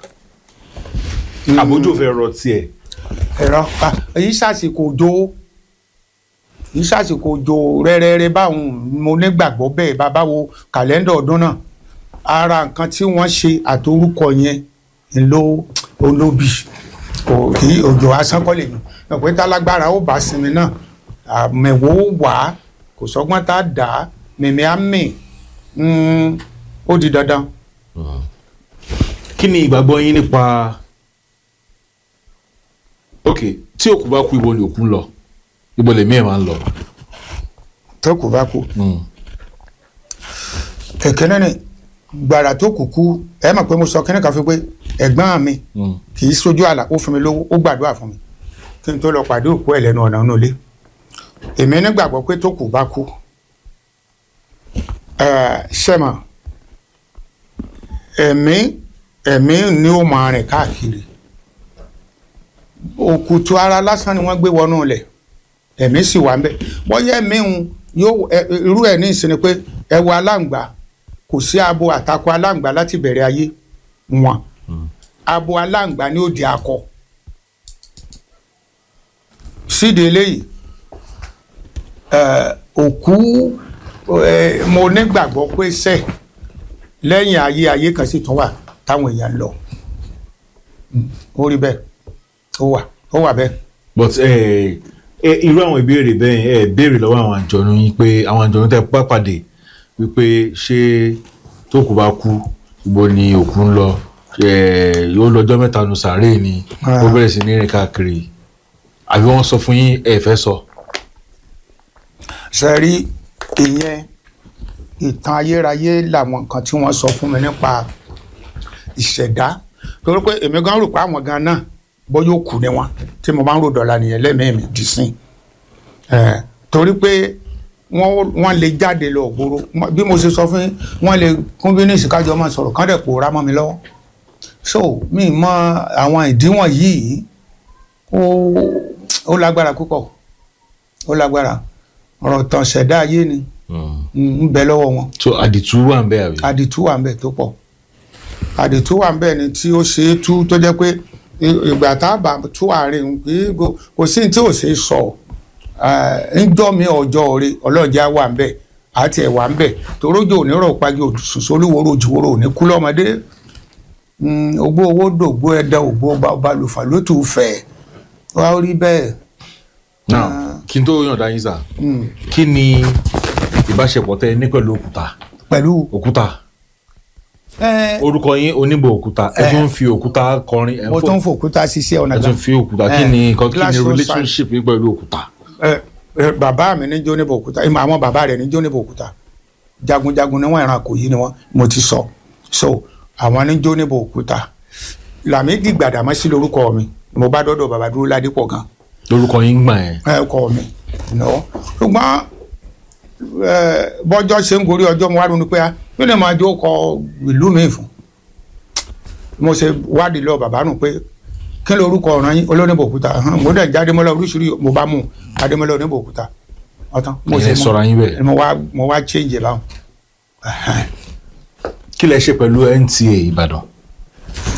á àbójò fẹ́ rọ tiẹ̀ ẹ̀rọ pa èyí ṣàṣìkò òjò èyí ṣàṣìkò òjò rẹ́rẹ́rẹ́ báwọn mo nígbàgbọ́ bẹ́ẹ̀ bàbá wo kàlẹ́ndà ọdún náà ara nǹkan tí wọ́n ṣe àtorúkọ yẹn ló olóbì kò kí òjò asánkọ́lẹ̀ yìí ọ̀pẹ́ tálágbára ó bá sinmi náà àmẹ̀wò ó wà á kò sọ́gbọ́n tá a dà á mẹ̀mẹ́ á mì Mm, ó di dandan. kí ni ìgbàgbọ́ yín nípa ok tí òkú bá kú ibo ni òkú ń lọ ibo lèmi ẹ̀ máa ń lọ. tó kù bá kú. Mm. ẹ̀kẹ́nẹ́ ni gbàrà tó kù kú ẹ mọ̀ pé mo sọ kẹ́nẹ́ kan fún pé ẹ̀gbọ́n mi Mm. kì í sojú àlà ó fún mi lówó ó gbàdúrà fún mi kí n tó lọ pàdé òkú ẹ̀ lẹ́nu ọ̀nà inú ilé èmi nígbàgbọ́ pé tó kù bá kú ẹ̀, ṣẹ́mọ̀ ẹ̀mí ẹ̀mí ni ó máa rìn káàkiri òkùtù ara lásán ni wọ́n gbé wọnú ilẹ̀ ẹ̀mí sì wà ń bẹ̀ bọ́yá ẹ̀mí ń yóò ẹ- irú ẹ̀ ní ìsinmi pé ẹ wo aláǹgbá kò sí abo àtakò aláǹgbá láti bẹ̀rẹ̀ ayé wọn abo aláǹgbá ni ó di akọ síde eléyìí ẹ, òkú ẹ, mo nígbàgbọ́ pé sẹ́ lẹ́yìn ayé ayé kan sì tún wà táwọn èèyàn ń lọ Mm, ó rí bẹ́ẹ̀ ó wà ó wà bẹ́ẹ̀. but eh, eh, irú àwọn ìbéèrè bẹ́ẹ̀ ẹ béèrè lọ́wọ́ àwọn àjọ̀nú yín pé àwọn àjọ̀nú tẹ́ bá pàdé wípé ṣé tó kù bá kú ibo ni òkú ń lọ eh, yóò lọ́jọ́ mẹ́ta nu sàárè ni ó bẹ̀rẹ̀ sí ní rìn káàkiri àbí wọ́n sọ fún yín ẹ fẹ́ sọ. ṣe rí ìyẹn ìtàn ayérayé làwọn nǹkan tí wọ́n sọ fún mi nípa ìṣẹ̀dá torí pé èmi gan rò pé àwọn gan náà bọ́ yóò kú ni wọn tí mo bá ń rò dọ̀la nìyẹn lẹ́mìí mi dì sí ẹ̀ torí pé wọ́n wọ́n lè jáde lọ ògbóró Mo- bí mo ṣe sọ fún yín wọ́n lè kún bí ní ìsìkájọ́ máa sọ̀rọ̀ kán dẹ̀ pòórá mọ́ mi lọ́wọ́ so mi mọ àwọn ìdíwọ̀n yìí ó ó lágbára púpọ̀ ó lágbára ọ̀rọ̀ tàn ṣẹ̀dá ayé ni ń bẹ lọ́wọ́ wọn so àdìtú wà ń bẹ àbí. àdìtú wà ń bẹ tó pọ̀ àdìtú wà ń bẹ ni tí ó ṣe é tú tó jẹ́ pé i- ìgbà tá a bá tú àárín kì í go- kò sí ní tí ò ṣe é sọ ńjọ́ mi ọjọ́ orí ọlọ́jà wà ń bẹ àti ẹ̀ wà ń bẹ torójò onírọ̀ pàjọ òṣùṣù olúwòrò òjìwòrò òní kú lọ́mọdé Mm, ogbó owó dògbó ẹ̀dá ògbó ọba ọba lùfà ló tù fẹ̀ wá rí bẹ́ẹ̀. now kí n tó yànda yín sà kí ni ìbáṣepọ̀ tẹ ẹ ní pẹ̀lú òkúta pẹ̀lú òkúta ẹ orúkọ yín oníbò òkúta ẹ tún fi òkúta kọrin ẹ ń mo fò tún fòkúta ṣiṣẹ́ ọ̀nà ẹ tún fi òkúta kí Eh, ni nǹkan kí glass ni rose relationship yín pẹ̀lú òkúta. ẹ ẹ bàbá mi ní jóníbò òkúta ìmọ̀ àwọn bàbá rẹ̀ ní jóníbò òkúta jagunjagun ni wọ́n ìran kò yí ni wọ́n mo ti sọ so àwọn ní jóníbò òkúta Lámídì Gbàdámọ́sí lórúkọ mi mo bá dọ́dọ̀ bàbá dúró ládìpọ̀ gan lórúkọ yín gbà yẹn. ẹ kọ mi no ṣùgbọ́n ẹ bọ́jọ́ ṣe ń gorí ọjọ́ mo wá ronú pé a kí ni màá jó kọ ìlú mi fún mo ṣe wádìí lọ bàbá nù pé kí ló orúkọ ọ̀ràn yín olóníbò òkúta hàn, mo dẹ̀ jáde mọ́lá oríṣiríṣi mo bá mú adémọ́lá oníbò òkúta ọ̀tán mo Ìyẹn mú- sọra yín bẹ́ẹ̀. mo wá mo wá change ẹ̀ báwọn. kí lẹ ṣe pẹ̀lú NTA Ìbàdàn.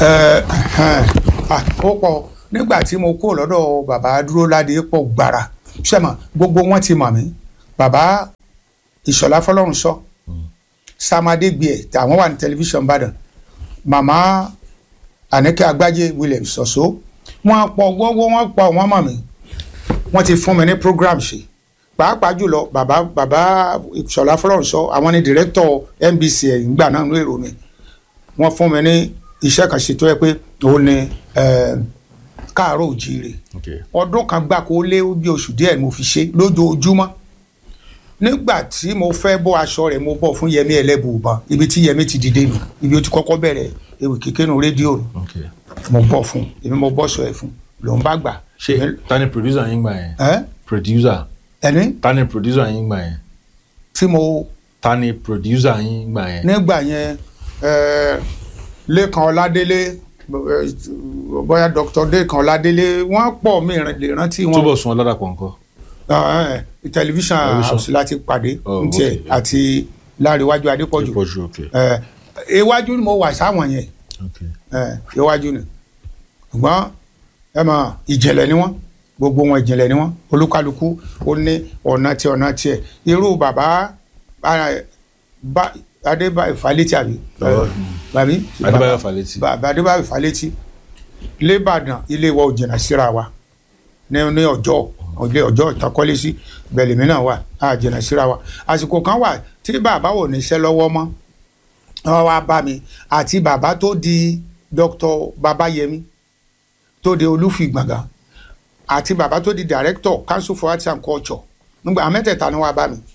ẹ ẹ ó pọ̀ nígbà tí mo kúrò lọ́dọ̀ bàbá dúró ládé pọ̀ gbàrà sẹ́mọ̀ gbogbo wọn ti mọ̀ mí bàbá ìṣọ̀lá fọlọ́run sọ samadé gbé ẹ̀ àwọn wà ní tẹlifíṣàn ìbàdàn màmá àníkẹ́ agbájé williams ṣọ̀ṣọ́ wọ́n pọ̀ gbogbo wọn pọ̀ wọ́n mọ̀ mí wọ́n ti fún mi ní program ṣe pàápàá jùlọ bàbá bàbá ìṣọ̀lá fọlọ́run sọ àwọn ní director NBC ẹ̀ ìgbà náà ló èrò mi wọ́n fún mi ní iṣẹ́ kan ṣe tó yẹ pé òun ni eh, káàárọ̀ òjíire Okay. ọdún kan gbáko ó lé bí oṣù díẹ̀ ni mo fi ṣe lójoojúmọ́ nígbà tí mo fẹ́ bọ́ aṣọ rẹ̀ mo bọ́ fún Yẹmí Ẹlẹ́bùúbọn ibi tí Yẹmí ti dìde nù ibi ó ti kọ́kọ́ bẹ̀rẹ̀ ewì kíké nu rédíò nù Okay. mo bọ́ fún èmi mo bọ́ sọ ẹ̀ fún lòun bá gbà. ṣé ta ni producer yín gbà yẹn ẹ producer ẹni ta ni producer yín gbà yẹn tí mo ta ni producer yín gbà yẹn. nígbà yẹn ẹ, Lékan Ọládélé ẹ, bóyá Dr. Lékan Ọládélé wọ́n pọ̀ mí lè rántí wọn. túbọ̀ sun ọlọ́dàpọ̀ nǹkan. Ah, eh, tẹlifíṣàn Tẹlifíṣàn. house láti pàdé Oh, ntẹ okay. àti láríwájú adépọ̀jù ìpọ̀jù okay. Eh, iwájú ni mo wà sáwọn yẹn okay. eh, iwájú ni ṣùgbọ́n ẹ mọ̀ ìjìnlẹ̀ ni wọ́n gbogbo wọn ìjìnlẹ̀ ni wọ́n olúkálukú ó ní ọ̀nà tí ọ̀nà tiẹ̀ irú bàbá ah, bá- adébáyọ̀ falẹ́tì àbí Oh. bàbí Adébáyọ̀ Fálétí. bàbá adébáyọ̀ falẹ́tì lébàdàn ilé wa ò jìnnà síra wa ní ní ọjọ́ ilé ọjọ́ ìtọ́kọ́lé sí bẹ̀lẹ̀mí náà wà á jìnnà síra wa àsìkò kan wà tí bàbá ò níṣẹ́ lọ́wọ́ mọ́ wọ́n wá bá mi àti bàbá tó di Dr. Babayemi tó di olúfìgbàngàn àti bàbá tó di director council for arts and culture nígbà àwọn mẹ́tẹ̀ẹ̀ta ni wọ́n bá mi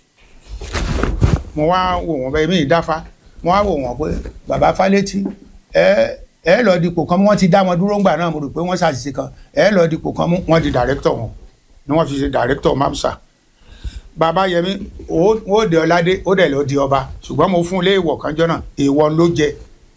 mo wá wò wọ́n bẹ́ẹ̀ mi ìdáfá mo wá wò wọ́n pé bàbá Fálétí ẹ ẹ lọ dipò kan mú wọ́n ti dá wọn dúró ńgbà náà mo rò pé wọ́n ṣàṣìṣe kan ẹ lọ dipò kan mú wọ́n di director wọn ni wọ́n fi ṣe director mamsa bàbá Yẹmí ó ó dé ọládé ó dẹ̀ lọ di ọba ṣùgbọ́n mo fún un lé ìwọ̀ kanjọ́ náà èèwọ̀ ló jẹ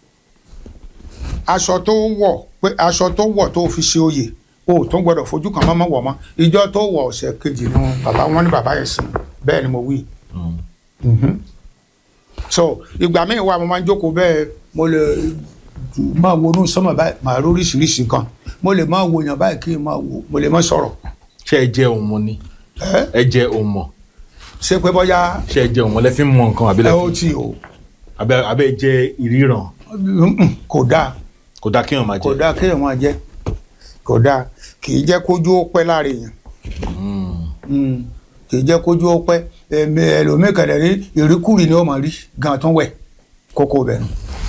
aṣọ tó wọ̀ pé aṣọ tó wọ̀ tó fi ṣe oyè o tó gbọdọ̀ fojú kan mọ́mọ́ wọ̀ mọ́ ìjọ tó wọ̀ ọ̀sẹ̀ kejì nu bàbá wọn ní bàbá yẹn sìn bẹ́ẹ̀ ni mo wí Mm. Mhm. so ìgbà míì wà mo máa ń jókòó bẹ́ẹ̀ mo lè máa wo inú sọ́mọ̀ báyìí màá rí oríṣiríṣi nǹkan mo lè máa wo èèyàn báyìí kí n máa wo mo lè máa sọ̀rọ̀ ṣé ẹ jẹ́ òun mọ ni ẹ ẹ jẹ́ òun mọ̀ ṣé pé bọ́yá ṣé ẹ jẹ́ òun mọ̀ lẹ fi ń mọ nǹkan àbí ẹ lẹ ó fi ti o àbẹ àbẹ jẹ́ ìríran Mm-mm, kò dáa kò dáa kéèyàn máa kò jẹ. dáa kéèyàn máa jẹ kò dáa kì í jẹ́ kójú ó pẹ́ lára èèyàn Mm. Mm, kì í jẹ́ kójú ó pẹ́ ẹ̀mí ẹlòmíì kẹ̀dẹ̀ rí ìríkùrì ni ó máa rí gan tó wẹ̀ kókó bẹ̀rù.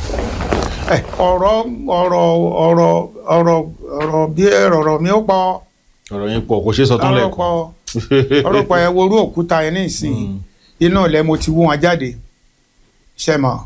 ẹ ọ̀rọ̀ ọ̀rọ̀ ọ̀rọ̀ ọ̀rọ̀ ọ̀rọ̀ bí ọ̀rọ̀ mi ó pọ̀ ọ̀rọ̀ yẹn pọ̀ kò ṣeé sọ tán ọ̀rọ̀ lẹ́ẹ̀kan. pọ̀ ọ̀rọ̀ pọ̀ ẹ worú òkúta yẹn ní ìsìn Mm. inú ilẹ̀ mo ti wú wọn jáde ṣẹ̀mọ̀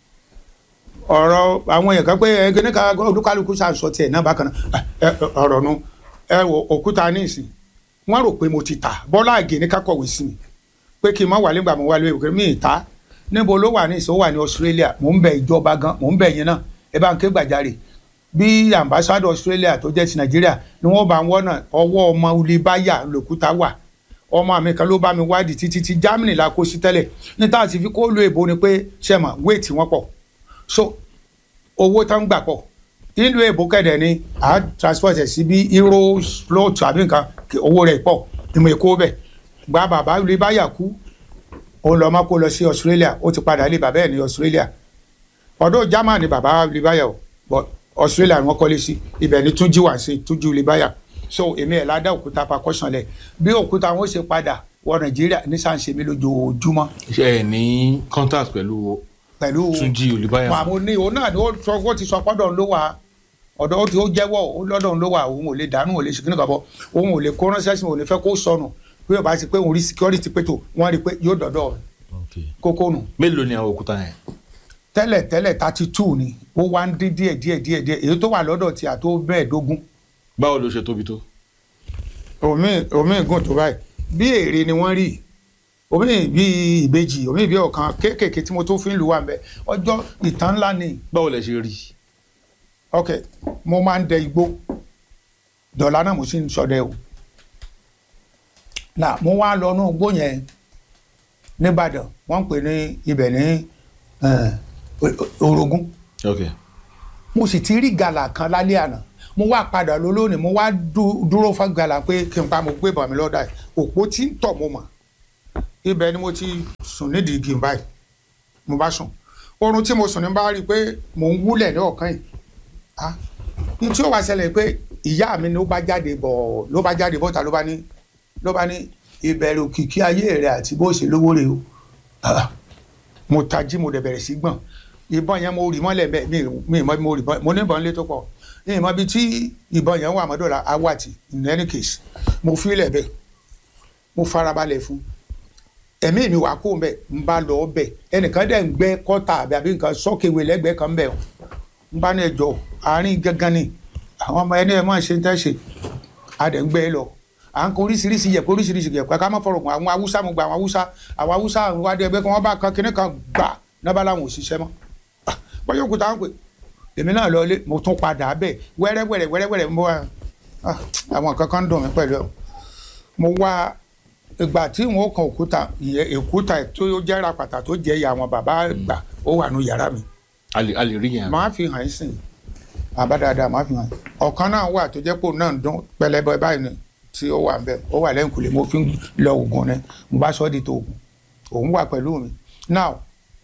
ọ̀rọ̀ àwọn èèyàn kan pé ẹgbẹ́ ní ká olúkálukú ṣàǹsọ tiẹ̀ náà bákan náà ẹ, ẹ, ọ̀rọ̀ nu ẹ wo òkúta ní ìsìn wọ́n rò pé mo ti tà bọ́lá àgè ní kákọ̀wé sí mi pé kí n má wà nígbà mo wà lóye òkè mi ì ta níbo ló wà ní ìsìn ó wà ní Australia mò ń bẹ ìjọba gan mò ń bẹ yín náà ẹ bá ń ké gbàjarè bí ambassador Australia tó jẹ́ ti Nàìjíríà ni wọ́n bá ń wọ́nà ọwọ́ ọmọ olùbáyà lòkúta wà ọmọ mi kan ló bá mi wádìí títí tí Germany la kó sí tẹ́lẹ̀ ní tá a ti fi kó lo èbó ni pé ṣẹ̀mọ̀ wéètì wọn pọ̀ so owó tán gbà pọ̀ ìlú èbó kẹ̀dẹ̀ ni à á transport ẹ̀ sí bí euro float àbí nǹkan kí owó rẹ̀ pọ̀ ìmọ̀ èkó bẹ̀ gba bàbá ilé báyà kú òun lọ́ọ́ má kó lọ sí Australia ó ti padà ilé bàbá ẹ̀ ní Australia ọ̀dọ̀ German ni bàbá ilé báyà o but Australia ni wọ́n kọ́lé sí ibẹ̀ ni túnjí wà sí túnjí ilé báyà so èmi ẹ̀ ládà òkúta percussion lẹ̀ bí òkúta wọn ṣe padà wọ Nàìjíríà ní sàǹṣe mi lójoojúmọ́ ṣé ẹ ní contact pẹ̀lú pẹ̀lú Túnjí Olúbáyọ̀ wọn àwọn ní òun náà ni ó sọ ó ti sọ pọ́dọ̀ ló wà ọ̀dọ̀ ó ti ó jẹ́wọ́ ó lọ́dọ̀ ló wà òun ò lè dànù ò lè ṣe kíni kan bọ̀ òun ò lè kó ránṣẹ́ sí mi ò lè fẹ́ kó sọnù pé ọba ti pé òun rí security pé tó wọ́n rí i pé yóò dọ̀dọ̀ Okay. kókó nù mélòó ni àwọn òkúta yẹn. tẹ́lẹ̀ tẹ́lẹ̀ thirty two ni ó wá ń dín díẹ̀ díẹ̀ díẹ̀ díẹ̀ èyí tó wà lọ́dọ̀ tí a tó mẹ́ẹ̀ẹ́dógún báwo ló ṣe tóbi tó. omi omi gùn tó báyìí bí èrè ni wọ́n rí omi bí ìbejì omi bí ọ̀kan kéékèèké tí mo tó fi ń lu wa ń bẹ ọjọ́ ìtàn ńlá ni báwo lẹ ṣe rí. ok mo máa ń dẹ igbó dọ̀là náà mo sì ń ṣọdẹ o là mo wá lọ inú igbó yẹn nìbàdàn wọ́n ń pè ní ibẹ̀ ní eh, O- O- orogún ok mo sì ti rí gàlà kan lálẹ́ àná mo wá padà lọ lónìí mo wá dú- dúró fún gàlà pé kí n pa mo gbé bọ̀ mi lọ́dà yìí òpó tí ń tọ̀ mo mọ̀ ibẹ̀ ni mo ti sùn nídìí igi báyìí mo bá sùn oorun tí mo sùn ní bá rí i pé mò ń wúlẹ̀ ní ọ̀kan yìí ah ní tí ó wá ṣẹlẹ̀ pé ìyá mi ló bá jáde bọ̀ ló bá jáde bọ́ta ló bá ní ló bá ní ìbẹ̀rù òkìkí ayé rẹ̀ àti bó ṣe lówó rẹ̀ o Ah, mo tají mo dẹ̀ bẹ̀rẹ̀ sí gbọ̀n ìbọn yẹn mo rì mọ́lẹ̀ bẹ́ẹ̀ mi mi mọ́ bí mo rì bọ́n mo ní ìbọn lé tó pọ̀ ní ìmọ̀ bíi tí ìbọn yẹn wà mọ́dọ̀lá awàtì in any case mo fi ilẹ̀ bẹ́ẹ̀ mo farabalẹ̀ fún ẹ̀mí mi wà kó bẹ́ẹ̀ ń bá lọ bẹ́ẹ̀ ẹnìkan dẹ̀ ń gbẹ́ kọ́tà àbí àbí nǹkan sọ́kèwé lẹ́gbẹ̀ẹ́ kan bẹ́ẹ̀ ń bá ní ẹjọ́ àárín gángan ni àwọn ọmọ ẹni ẹ máa ṣe ń tẹ́ṣe adẹ̀ ń gbé e lọ à ń kọ oríṣiríṣi yẹ̀pẹ̀ oríṣiríṣi yẹ̀pẹ̀ ká má fọ̀rọ̀ gùn àwọn haúsá mo gba àwọn haúsá àwọn haúsá àwọn ìwádìí ẹgbẹ́ kan wọ́n bá kan kinní kan gbà nábà làwọn ò ṣiṣẹ́ mọ́ Ah, bọ́yọ̀ òkúta ń pè èmi náà lọ ilé mo tún padà bẹ́ẹ̀ wẹ́rẹ́wẹ́rẹ́ wẹ́rẹ́wẹ́rẹ́ mo wá ah, àwọn nǹkan kan ń dùn mí pẹ̀lú ẹ̀ mo wá ìgbà tí wọn kan òkúta ìyẹn òkúta tó jẹ́ rapàtà tó jẹ́ ìyá àwọn bàbá gbà ó wà nù yàrá mi a lè a lè rí yẹn. máa fi hàn yín sìn àbá dáadáa máa fi hàn yín ọ̀kan náà wà tó jẹ́ pé òun náà ń dún pẹlẹbẹ báyìí ni tí ó wà ń bẹ ó wà lẹ́yìn kùlé mo fi ń lọ oògùn ni mo bá sọ́ di tó oògùn òun wà pẹ̀lú mi now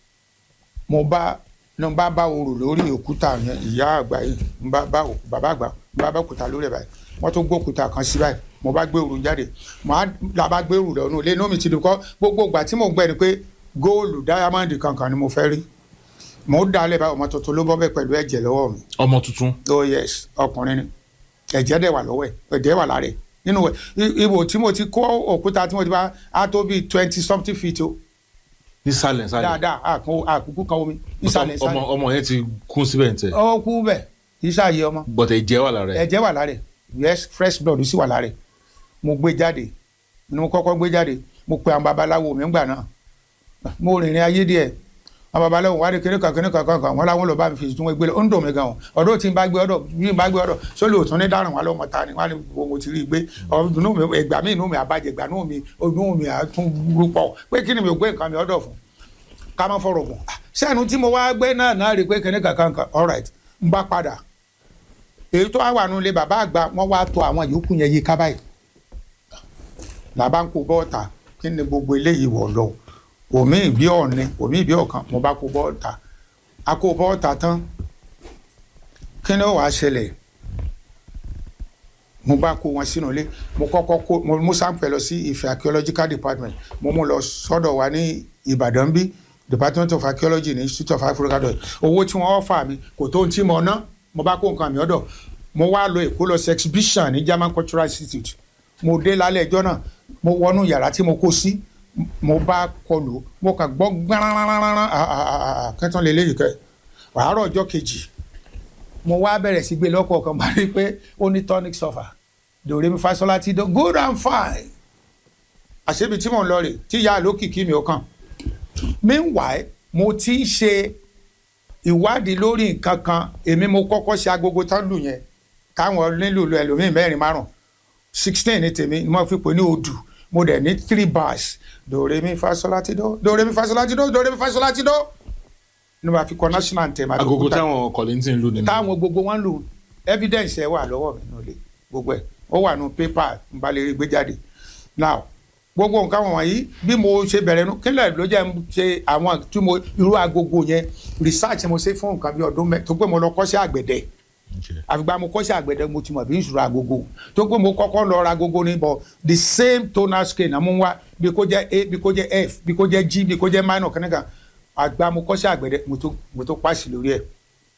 mo bá ní mo bá bá orò lórí òkúta yẹn ìyá àgbà yìí mo bá bá òkú- bàbá àgbà mo bá bá òkúta lórí ẹ̀ báyìí wọ́n tó gbé òkúta kan sí báyìí mo bá gbé òrù jáde mo á la bá gbé òrù lọ́nu ilé inú mi ti dùn kọ́ gbogbo ìgbà tí mo gbẹ ni pé góòlù dáyámọ́ndì kankan ni mo fẹ́ rí mo ń dalẹ̀ báyìí ọmọ tuntun ló bọ́ bẹ́ẹ̀ pẹ̀lú ẹ̀jẹ̀ lọ́wọ́ mi ọmọ tuntun oh yes ọkùnrin ni ẹ̀jẹ̀ dẹ̀ wà lọ́wọ́ ẹ̀ ẹ̀jẹ̀ wà lára ẹ̀ nínú ẹ̀ i- ibò tí mo ti kó òkúta tí mo ti bá a tó bíi twenty something feet o nísàlẹ̀ nísàlẹ̀ dáadáa àkún àkùkù kan omi ìsàlẹ̀ ọmọ ìsàlẹ̀ ọmọ yẹn ti kún síbẹ̀ ní tẹ̀ ó kú bẹ̀ ìsàyè ọmọ bọ̀tẹ̀ ìjẹ́ wà lára ẹ̀ ẹ̀jẹ̀ wà lára ẹ̀ yes fresh blood sì wà lára ẹ̀ mo gbé jáde ni mo kọ́kọ́ gbé jáde mo pe àwọn babaláwo mi ńgbà náà mo rìnrìn ayé díẹ̀ àwọn babaláwo wá dé kéré kan kéré kan kan kan wọn làwọn lọ bá mi fi tún gbé lọ ó ń dùn mí gan o ọ̀dọ̀ tí n bá gbé ọ̀dọ̀ bí n bá gbé ọ̀dọ̀ sólè òtún ní dáràn wọn lọmọ ta ni wọn ni wo mo ti rí i gbé ọdún mi ìgbà mi inú mi àbájẹ ìgbà inú mi inú mi àtún rúpọ pé kí ni mi ò gbé nǹkan mi ọ̀dọ̀ fún ká má fọ̀rọ̀ gùn sẹ́nu tí mo wá gbé náà náà rí i pé kéré kan kan kan all right n bá padà èyí tó wà nù ilé bàbá àgbà wọn wá to àwọn yòókù yẹn yí ká báyìí làbá ń kó bọ́ọ̀tà kí ni gbogbo eléyìí wọ̀ lọ òmí ìbí ọ̀ni òmí ìbí ọ̀kan mo bá kó bọ́ọ̀tà a kó bọ́ọ̀tà tán kí ni ó wàá ṣẹlẹ̀ mo bá kó wọn sínú ilé mo kọ́kọ́ kó mo mú sáǹpẹ̀ lọ sí Ifẹ̀ archaeological department mo mú lọ sọ́dọ̀ wa ní Ìbàdàn bí department of archaeology ní institute of african studies owó tí wọ́n fà mí kò tó ohun tí mo ná mo bá kó nǹkan mi ọ̀dọ̀ mo wá lọ Èkó lọ sí exhibition ní German Cultural Institute mo dé lálẹ́ ẹjọ́ náà mo wọnú yàrá tí mo kó sí mo bá kọlù mo kàn gbọ́ gbárárárá kẹtàn lè léyìí kẹ àárọ̀ ọjọ́ kejì mo wá bẹ̀rẹ̀ sí gbé lọ́kọ̀ọ̀kan bá rí i pé ó ní tonic sulfur dòre mi fasola ti dán good and fine àṣebi tí mò ń lọ rè tí ìyá àlókìkí mi ò kàn meanwhile mo ti ń ṣe ìwádìí lórí nǹkan kan èmi mo kọ́kọ́ ṣe agogo tán lù yẹn káwọn nílùú ẹlòmíín mẹ́rin márùn sixteen ní tèmi ni mo fi pè ní odù mo dẹ̀ ní three bars dòre mi fasola ti dó dòre mi fasola ti dó dòre mi fasola ti dó ni wàá fi kọ national anthem agogo táwọn kọ̀lẹ́ntì ń lò nínú táwọn gbogbo wọn lò evidence ẹ wà lọ́wọ́ mi nílé gbogbo ẹ̀ ó wà nù pépà n bá lè rí gbé jáde now gbogbo nǹkan wọ̀nyí bí mo ṣe bẹ̀rẹ̀ nu kílẹ̀ ló jẹ́ ń ṣe àwọn tí mo irú agogo yẹn research mo ṣe fún nǹkan bí ọdún mẹ́ tó pé mo lọ kọ́ṣẹ́ àgbẹ̀dẹ àfìgbà mo kọ́ṣẹ́ àgbẹ̀dẹ mo ti mọ̀ bí n ṣùrọ̀ agogo tó pé mo kọ́kọ́ lọ ra agogo ní bọ̀ the same tonal scale náà mo ń wá bí kò jẹ́ a bí kò jẹ́ f bí kò jẹ́ g bí kò jẹ́ minor kìnnìkan àgbà mo kọ́ṣẹ́ àgbẹ̀dẹ mo tó mo tó pàṣẹ lórí ẹ̀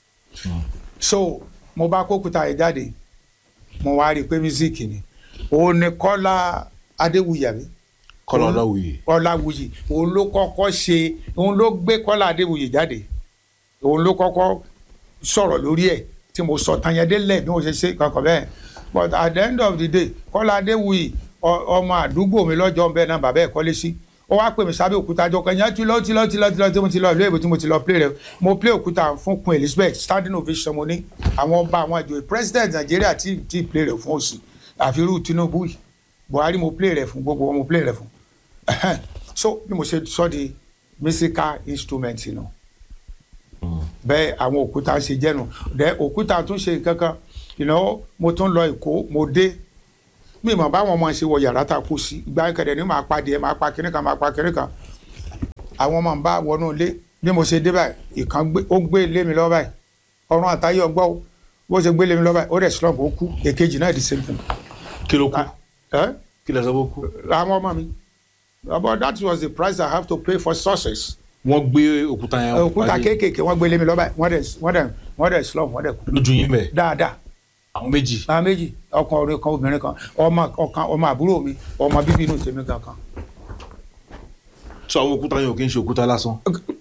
so mo bá kókúta yẹn jáde mo wá rí i pé mísíkì ni òun ni Kọ́lá Adéwuyì àbí kọ́lá ọláwuyì Ọláwuyì òun ló kọ́kọ́ ṣe òun ló gbé Kọ́lá Adéwuyì jáde òun ló kọ́kọ́ sọ̀rọ̀ lórí ẹ̀ tí mo sọ tán yẹn délẹ̀ bí mo ṣe ṣe kankan bẹ́ẹ̀ but at the end of the day Kọ́lá Adéwuyì ọmọ àdúgbò mi lọ́jọ́ bẹ́ẹ̀ náà bàbá ẹ̀ kọ́lé sí ó wá pè mí sábẹ́ òkúta jọ kan yẹn ti lọ ti lọ ti lọ ti lọ tí mo ti lọ ìlú èbó tí mo ti lọ play rẹ mo play òkúta fún Queen Elizabeth standing ovation mo ní àwọn ọba àwọn ìjòyè president Nàìjíríà tí tí play rẹ fún òsì àfirú Tinubu yìí Buhari mo play rẹ fún gbogbo wọn mo play rẹ fún so bí mo ṣe sọ di musical instrument nù bẹ́ẹ̀ àwọn òkúta ṣe jẹ́nu dẹ́ òkúta tún ṣe nǹkan kan ìnáwó mo tún lọ èkó mo dé mi mọ̀ báwọn ọmọ ṣe wọ yàrá tá a kú sí ìgbà kẹ̀dẹ̀ ní máa pa díẹ̀ máa pa kínní kan máa pa kínní kan àwọn ọmọ ń bá wọnú ilé bí mo ṣe dé báyìí ìkan gbé ó gbé lé mi lọ báyìí ọrùn àtayé ọgbọ́ o bó ṣe gbé lé mi lọ báyìí ó dẹ̀ slump ó kú èkejì náà di same thing. kí ló kú ẹ́ kí lẹ sọ pé ó kú. àwọn ọmọ mi but that was the price I have to pay for success. wọ́n gbé òkúta yẹn òkúta pàdé kéékèèké wọ́n gbé lé mi lọ báyìí wọ́n dẹ̀ wọ́n dẹ̀ wọ́n dẹ̀ slump wọ́n dẹ̀ kú lójú yín bẹ̀ dáadáa àwọn méjì àwọn méjì ọkùnrin kan obìnrin kan ọmọ ọ̀kan ọmọ àbúrò mi ọmọ bíbí inú tèmi kankan. tó àwọn òkúta yẹn ò kí ń ṣe òkúta lásán.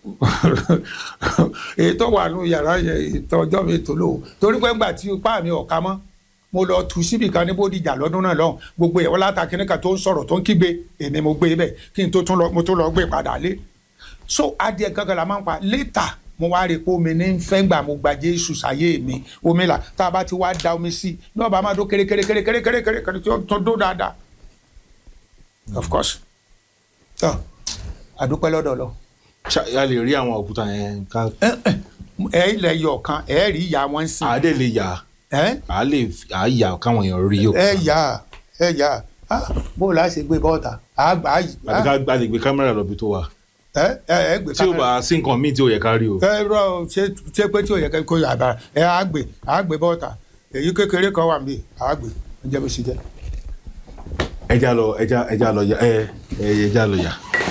èyí tó wà nù yàrá yẹn ètò ọjọ́ mi tó lò ó torí pé ńgbà tí ipá mi ọ̀ka mọ́ mo lọ tu síbì kan ní bódìjà lọ́dún náà lọ́hùn gbogbo ẹ̀ wọ́n láta kínní kan tó ń sọ̀rọ̀ tó ń kígbe èmi mo gbé bẹ́ẹ̀ kí n tó tún lọ mo tún lọ gbé padà lé so adìẹ gangan la máa ń pa létà mo wá rí i pé omi ní fẹ́ gbà mo gba Jésù sáyé mi omi là tá a bá ti wá da omi sí i ní ọba máa dó kéré kéré kéré kéré kéré kéré kéré tí ó tó dó dáadáa of course tó àdúpẹ́ lọ́dọ̀ lọ Ṣá- a lè rí àwọn òkúta yẹn ká ẹ ilẹ̀ yọ̀ kan ẹ rí ìyá wọn sí àádé lè yà ẹ á lè à á yà káwọn èèyàn rí òkúta. ẹ yà ẹ yà Ah, bó o la ṣe gbé bọ́ọ̀tà àgbà àti ká a lè gbé kámẹ́rà lọ bí tó wà. ẹ ẹ ẹ gbé tí ò bá sí nǹkan míì tí ò yẹ ká rí o. ẹ rọ ṣe ṣe pé tí o yẹ kẹ́ kó yà bá ẹ àgbè àgbè bọ́ọ̀tà èyí kékeré kan wà níbí àgbè ẹ jẹ́ bó ṣe jẹ́. ẹja lọ ẹja ẹja lọ yà ẹ ẹ ẹja lọ yà.